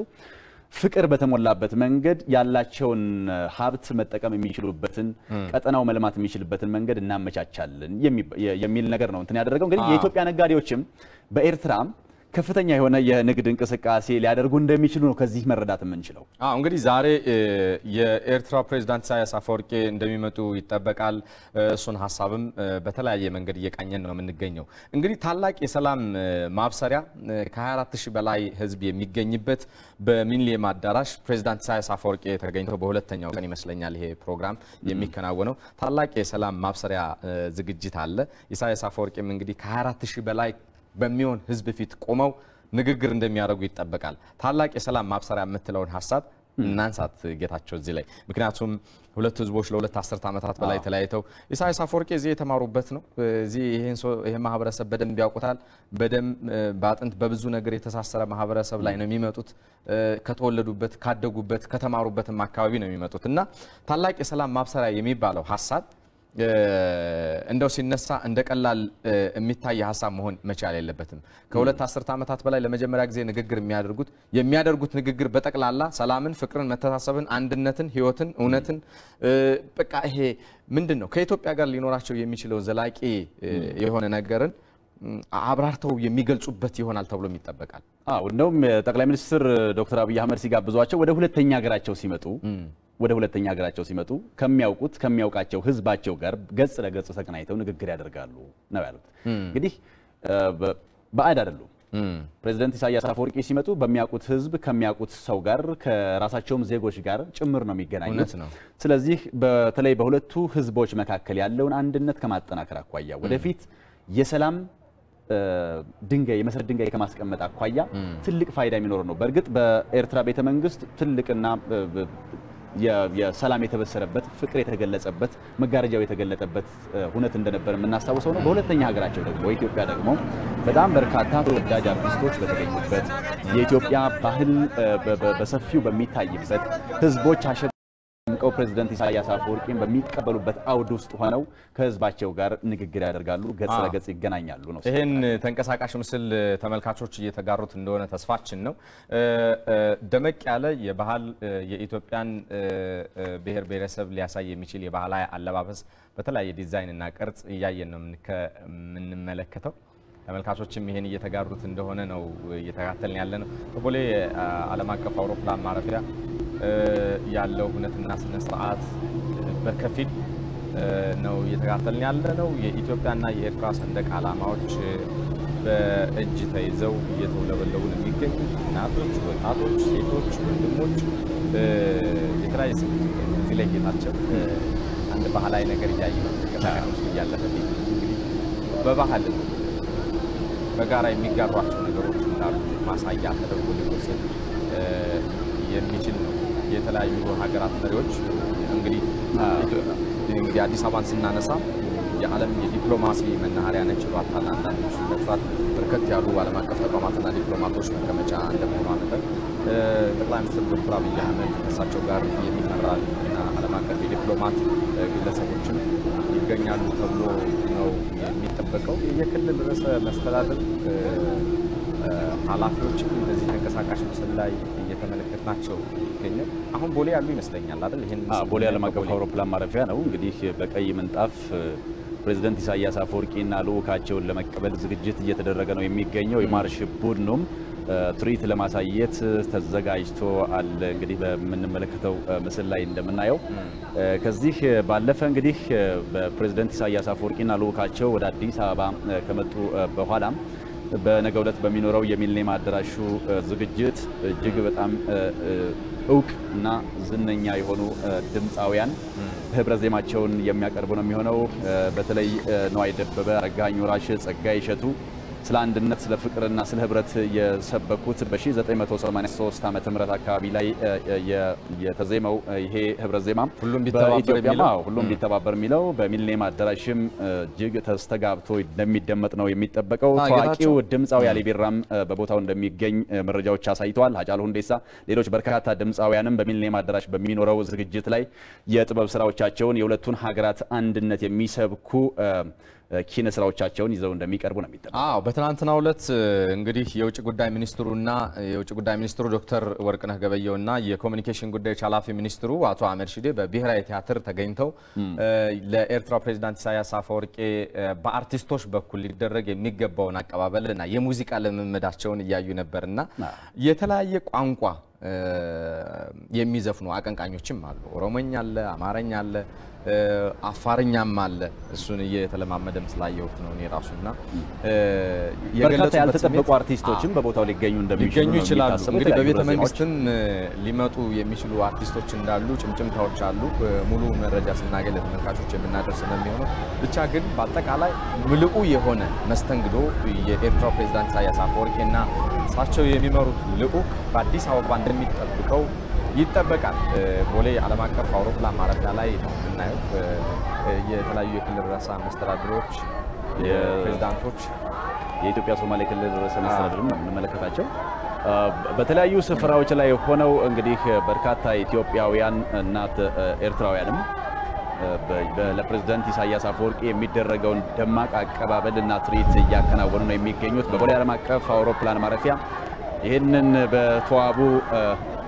ፍቅር በተሞላበት መንገድ ያላቸውን ሀብት መጠቀም የሚችሉበትን ቀጠናው መልማት የሚችልበትን መንገድ እናመቻቻለን የሚባ- የሚል ነገር ነው እንትን ያደረገው። እንግዲህ የኢትዮጵያ ነጋዴዎችም በኤርትራ ከፍተኛ የሆነ የንግድ እንቅስቃሴ ሊያደርጉ እንደሚችሉ ነው ከዚህ መረዳት የምንችለው። አዎ እንግዲህ ዛሬ እ፣ የኤርትራ ፕሬዝዳንት ኢሳያስ አፈወርቄ እንደሚመጡ ይጠበቃል። እ፣ እሱን ሀሳብም እ፣ በተለያየ መንገድ እየቃኘን ነው የምንገኘው። እንግዲህ ታላቅ የሰላም እ፣ ማብሰሪያ እ፣ ከ24 ሺህ በላይ ህዝብ የሚገኝበት በሚሊኒየም አዳራሽ ፕሬዝዳንት ኢሳያስ አፈወርቄ ተገኝተው በሁለተኛው ቀን ይመስለኛል ይሄ ፕሮግራም የሚከናወነው ታላቅ የሰላም ማብሰሪያ እ፣ ዝግጅት አለ። ኢሳያስ አፈወርቄም እንግዲህ ከ24 ሺህ በላይ በሚሆን ህዝብ ፊት ቆመው ንግግር እንደሚያደርጉ ይጠበቃል። ታላቅ የሰላም ማብሰሪያ የምትለውን ሀሳብ እናንሳት ጌታቸው እዚህ ላይ ምክንያቱም ሁለቱ ህዝቦች ለሁለት አስርት ዓመታት በላይ ተለያይተው ኢሳያስ አፈወርቄ እዚህ የተማሩበት ነው። እዚህ ይህን ሰው ይህን ማህበረሰብ በደንብ ያውቁታል። በደም በአጥንት በብዙ ነገር የተሳሰረ ማህበረሰብ ላይ ነው የሚመጡት። እ፣ ከተወለዱበት ካደጉበት ከተማሩበትም አካባቢ ነው የሚመጡት እና ታላቅ የሰላም ማብሰሪያ የሚባለው ሀሳብ እ፣ እንደው ሲነሳ እንደ ቀላል እ፣ የሚታይ ሀሳብ መሆን መቻል የለበትም። ከሁለት አስርት ዓመታት በላይ ለመጀመሪያ ጊዜ ንግግር የሚያደርጉት የሚያደርጉት ንግግር በጠቅላላ ሰላምን፣ ፍቅርን፣ መተሳሰብን፣ አንድነትን፣ ህይወትን፣ እውነትን እ፣ በቃ ይሄ ምንድን ነው ከኢትዮጵያ ጋር ሊኖራቸው የሚችለው ዘላቂ እ፣ የሆነ ነገርን ም፣ አብራርተው የሚገልጹበት ይሆናል ተብሎም ይጠበቃል። አዎ እንደውም ጠቅላይ ሚኒስትር ዶክተር አብይ አህመድ ሲጋብዟቸው ወደ ሁለተኛ ሀገራቸው ሲመጡ ወደ ሁለተኛ ሀገራቸው ሲመጡ ከሚያውቁት ከሚያውቃቸው ህዝባቸው ጋር ገጽ ለገጽ ተገናኝተው ንግግር ያደርጋሉ ነው ያሉት። እንግዲህ እ፣ በ- ባዕድ አይደሉም። ፕሬዚደንት ኢሳያስ አፈወርቂ ሲመጡ በሚያውቁት ህዝብ ከሚያውቁት ሰው ጋር ከራሳቸውም ዜጎች ጋር ጭምር ነው የሚገናኙት። እውነት ነው። ስለዚህ በተለይ በሁለቱ ህዝቦች መካከል ያለውን አንድነት ከማጠናከር አኳያ ወደፊት የሰላም እ፣ ድንጋይ የመሰረት ድንጋይ ከማስቀመጥ አኳያ ትልቅ ፋይዳ የሚኖረው ነው። በእርግጥ በኤርትራ ቤተ መንግስት ትልቅና እ፣ እ፣ የ- የሰላም የተበሰረበት ፍቅር የተገለጸበት መጋረጃው የተገለጠበት እ፣ ሁነት እንደነበር የምናስታውሰው ነው። በሁለተኛ ሀገራቸው ደግሞ በኢትዮጵያ ደግሞ በጣም በርካታ ተወዳጅ አርቲስቶች በተገኙበት የኢትዮጵያ ባህል እ፣ በ- በ- በሰፊው በሚታይበት ህዝቦች አሸ ቀው ፕሬዚደንት ኢሳያስ አፈወርቂን በሚቀበሉበት አውድ ውስጥ ሆነው ከህዝባቸው ጋር ንግግር ያደርጋሉ፣ ገጽ አዎ። ለገጽ ይገናኛሉ ነው። ይህን ተንቀሳቃሽ ምስል ተመልካቾች እየተጋሩት እንደሆነ ተስፋችን ነው። እ፣ እ፣ ደመቅ ያለ የባህል እ፣ የኢትዮጵያን እ፣ እ፣ ብሔር ብሔረሰብ ሊያሳይ የሚችል የባህላዊ አለባበስ በተለያየ ዲዛይን እና ቅርጽ እያየን ነው የምንከ- የምንመለከተው። ተመልካቾችም ይሄን እየተጋሩት እንደሆነ ነው እየተካተልን ያለ ነው። በቦሌ አ, ዓለም አቀፍ አውሮፕላን ማረፊያ እ, ያለው ሁነትና ስነ ስርዓት በከፊል እ, ነው እየተካተልን ያለ ነው። የኢትዮጵያና የኤርትራ ሰንደቅ ዓላማዎች እ, በእጅ ተይዘው እየተውለበለቡ ነው የሚገኙት። እናቶች፣ ወጣቶች፣ ሴቶች፣ ወንድሞች እ, የተለያየ ስሜት እዚህ ላይ ጌታቸው እ, አንድ ባህላዊ ነገር እያየ ነው ተንቀሳቃሽ ምስሉ እያለፈልኝ እንግዲህ በባህል በጋራ የሚጋሯቸው ነገሮች እንዳሉ ማሳያ ተደርጎ ሊወሰድ እ, የሚችል ነው። የተለያዩ ሀገራት መሪዎች እንግዲህ ኢትዮ- እንግዲህ አዲስ አበባን ስናነሳ የዓለም የዲፕሎማሲ መናኸሪያ ነች ይሏታል አንዳንዶች ይጠቅሷት። በርከት ያሉ ዓለም አቀፍ ተቋማትና ዲፕሎማቶች መቀመጫ እንደመሆኗ መጠን እ፣ ጠቅላይ ሚኒስትር ዶክተር አብይ አህመድ ከእሳቸው ጋር የሚመራ እና ዓለም አቀፍ የዲፕሎማት እ፣ ግለሰቦችም ይገኛሉ ተብሎ ነው የሚጠበቀው። የክልል ርዕሰ መስተዳድር እ፣ እ፣ ኃላፊዎችም እንደዚህ ተንቀሳቃሽ ምስል ላይ እየተመለከትናቸው ይገኛል። አሁን ቦሌ ያሉ ይመስለኛል አይደል? ይህን አ፣ ምስል ቦሌ ዓለም አቀፍ በቦሌ አውሮፕላን ማረፊያ ነው። እንግዲህ በቀይ ምንጣፍ እ፣ ፕሬዚደንት ኢሳያስ አፈወርቂና ልዑካቸውን ለመቀበል ዝግጅት እየተደረገ ነው የሚገኘው። የማርሽ ቡድኑም እ፣ ትርኢት ለማሳየት ተዘጋጅቶ አለ። እንግዲህ በምንመለከተው እ፣ ምስል ላይ እንደምናየው እ፣ ከዚህ ባለፈ እንግዲህ እ፣ በፕሬዚደንት ኢሳያስ አፈወርቂና ልዑካቸው ወደ አዲስ አበባ እ፣ ከመጡ እ፣ በኋላም በነገው ዕለት በሚኖረው የሚሊኒየም አዳራሹ እ፣ ዝግጅት እጅግ በጣም እ፣ እ፣ እውቅ እና ዝነኛ የሆኑ እ፣ ድምፃውያን ህብረ ዜማቸውን የሚያቀርቡ ነው የሚሆነው። እ፣ በተለይ እ፣ ነዋይ ደበበ፣ አረጋኸኝ ወራሽ፣ ጸጋዬ እሸቱ ስለ አንድነት፣ ስለ ፍቅርና ስለ ህብረት የሰበኩት በ1983 ዓመተ ምህረት አካባቢ ላይ እ፣ እ፣ የ- የተዜመው እ፣ ይሄ ህብረ ዜማ ሁሉም ቢተባበር በኢትዮጵያም የሚለው? አዎ፣ ሁሉም ቢተባበር የሚለው በሚሊኒየም አዳራሽም እ፣ እጅግ ተስተጋብቶ እንደሚደመጥ ነው የሚጠበቀው። አዎ፣ ታዋቂው ጌታቸው። ድምፃዊ አሊ ቢራም እ፣ በቦታው እንደሚገኝ እ፣ መረጃዎች አሳይተዋል። ሀጫሉ ሁንዴሳ፣ ሌሎች በርካታ ድምፃውያንም በሚሊኒየም አዳራሽ በሚኖረው ዝግጅት ላይ የጥበብ ስራዎቻቸውን የሁለቱን ሀገራት አንድነት የሚሰብኩ እ፣ እ፣ ኪነ ስራዎቻቸውን ይዘው እንደሚቀርቡ ነው የሚጠበቀው። አዎ በትናንትናው ዕለት እ፣ እንግዲህ የውጭ ጉዳይ ሚኒስትሩና የውጭ ጉዳይ ሚኒስትሩ ዶክተር ወርቅነህ ገበየሁና የኮሚኒኬሽን ጉዳዮች ኃላፊ ሚኒስትሩ አቶ አህመድ ሺዴ በብሔራዊ ቲያትር ተገኝተው እ፣ ለኤርትራ ፕሬዚዳንት ኢሳያስ አፈወርቄ እ፣ በአርቲስቶች በኩል ሊደረግ የሚገባውን አቀባበልና የሙዚቃ ልምምዳቸውን እያዩ ነበርና የተለያየ ቋንቋ እ፣ የሚዘፍኑ አቀንቃኞችም አሉ። ኦሮሞኛ አለ፣ አማርኛ አለ፣ እ፣ አፋርኛም አለ። እሱን እየተለማመደም ስላየሁት ነው እኔ ራሱና እ፣ በርካታ የገለጹበት ያልተጠበቁ ስሜት- አርቲስቶችም በቦታው ሊገኙ እንደሚችሉ ሊገኙ ነው ይችላሉ። የሚታሰበው። እንግዲህ የተለያዩ በቤተ ህብረ ዜማዎች መንግስትም እ፣ ሊመጡ የሚችሉ አርቲስቶች እንዳሉ ጭምጭምታዎች አሉ። እ፣ ሙሉ መረጃ ስናገኝ ለተመልካቾች የምናደርስ ነው የሚሆነው። ብቻ ግን በአጠቃላይ ምልኡ የሆነ መስተንግዶ የኤርትራው ፕሬዚዳንት ኢሳያስ አፈወርቂና እሳቸው የሚመሩት ልዑክ በአዲስ አበባ እንደሚጠብቀው ይጠበቃል። እ፣ ቦሌ ዓለም አቀፍ አውሮፕላን ማረፊያ ላይ ነው የምናየው እ፣ እ፣ የተለያዩ የክልል ርዕሰ መስተዳድሮች፣ የፕሬዚዳንቶች የኢትዮጵያ ሶማሌ ክልል ርዕሰ መስተዳድርም ነው የምንመለከታቸው። አ፣ በተለያዩ ስፍራዎች ላይ ሆነው እንግዲህ በርካታ ኢትዮጵያውያን እና ተ- ኤርትራውያንም አ፣ በ- በ- ለፕሬዝዳንት ኢሳያስ አፈወርቂ የሚደረገውን ደማቅ አቀባበል እና ትርኢት እያከናወኑ ነው የሚገኙት በቦሌ ዓለም አቀፍ አውሮፕላን ማረፊያ። ይህንን በተዋቡ አ፣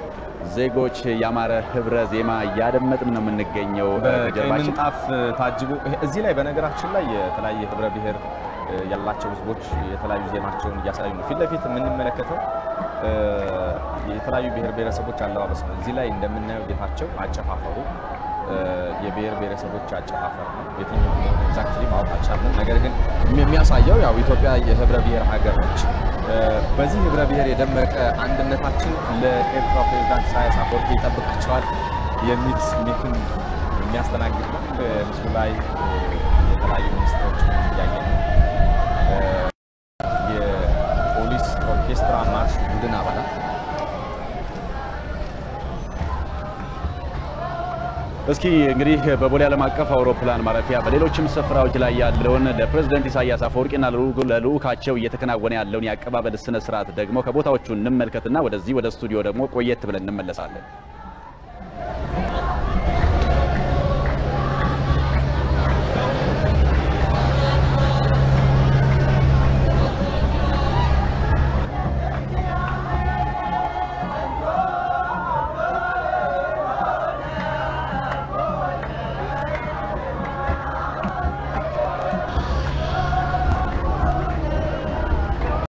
ዜጎች ያማረ ህብረ ዜማ እያደመጥን ነው የምንገኘው አ፣ በቀይ ከጀርባችን ምንጣፍ ታጅቦ ይሄ- እዚህ ላይ በነገራችን ላይ የተለያየ ህብረ ብሔር እ፣ ያላቸው ህዝቦች የተለያዩ ዜማቸውን እያሳዩ ነው። ፊት ለፊት የምንመለከተው እ፣ የተለያዩ ብሔር ብሔረሰቦች አለባበስ ነው። እዚህ ላይ እንደምናየው ጌታቸው አጨፋፈሩ እ፣ የብሔር ብሔረሰቦች አጨፋፈር ነው። የትኛው እንደሆነ ኤግዛክትሊ ማወቅ አልቻልንም። ነገር ግን የሚያሳየው ያው ኢትዮጵያ የህብረ ብሔር ሀገር ነች። በዚህ ህብረ ብሔር የደመቀ አንድነታችን ለኤርትራ ፕሬዚዳንት ኢሳያስ አፈወርቂ ይጠብቃቸዋል የሚል ስሜትን የሚያስተናግድ ነው። ምስሉ ላይ የተለያዩ ሚኒስትሮችን እያየ ነው። የፖሊስ ኦርኬስትራ ማርሽ ቡድን አባላት እስኪ እንግዲህ በቦሌ ዓለም አቀፍ አውሮፕላን ማረፊያ በሌሎችም ስፍራዎች ላይ ያለውን ለፕሬዝደንት ኢሳያስ አፈወርቂና ለልዑካቸው እየተከናወነ ያለውን የአቀባበል ስነ ስርዓት ደግሞ ከቦታዎቹ እንመልከትና ወደዚህ ወደ ስቱዲዮ ደግሞ ቆየት ብለን እንመለሳለን።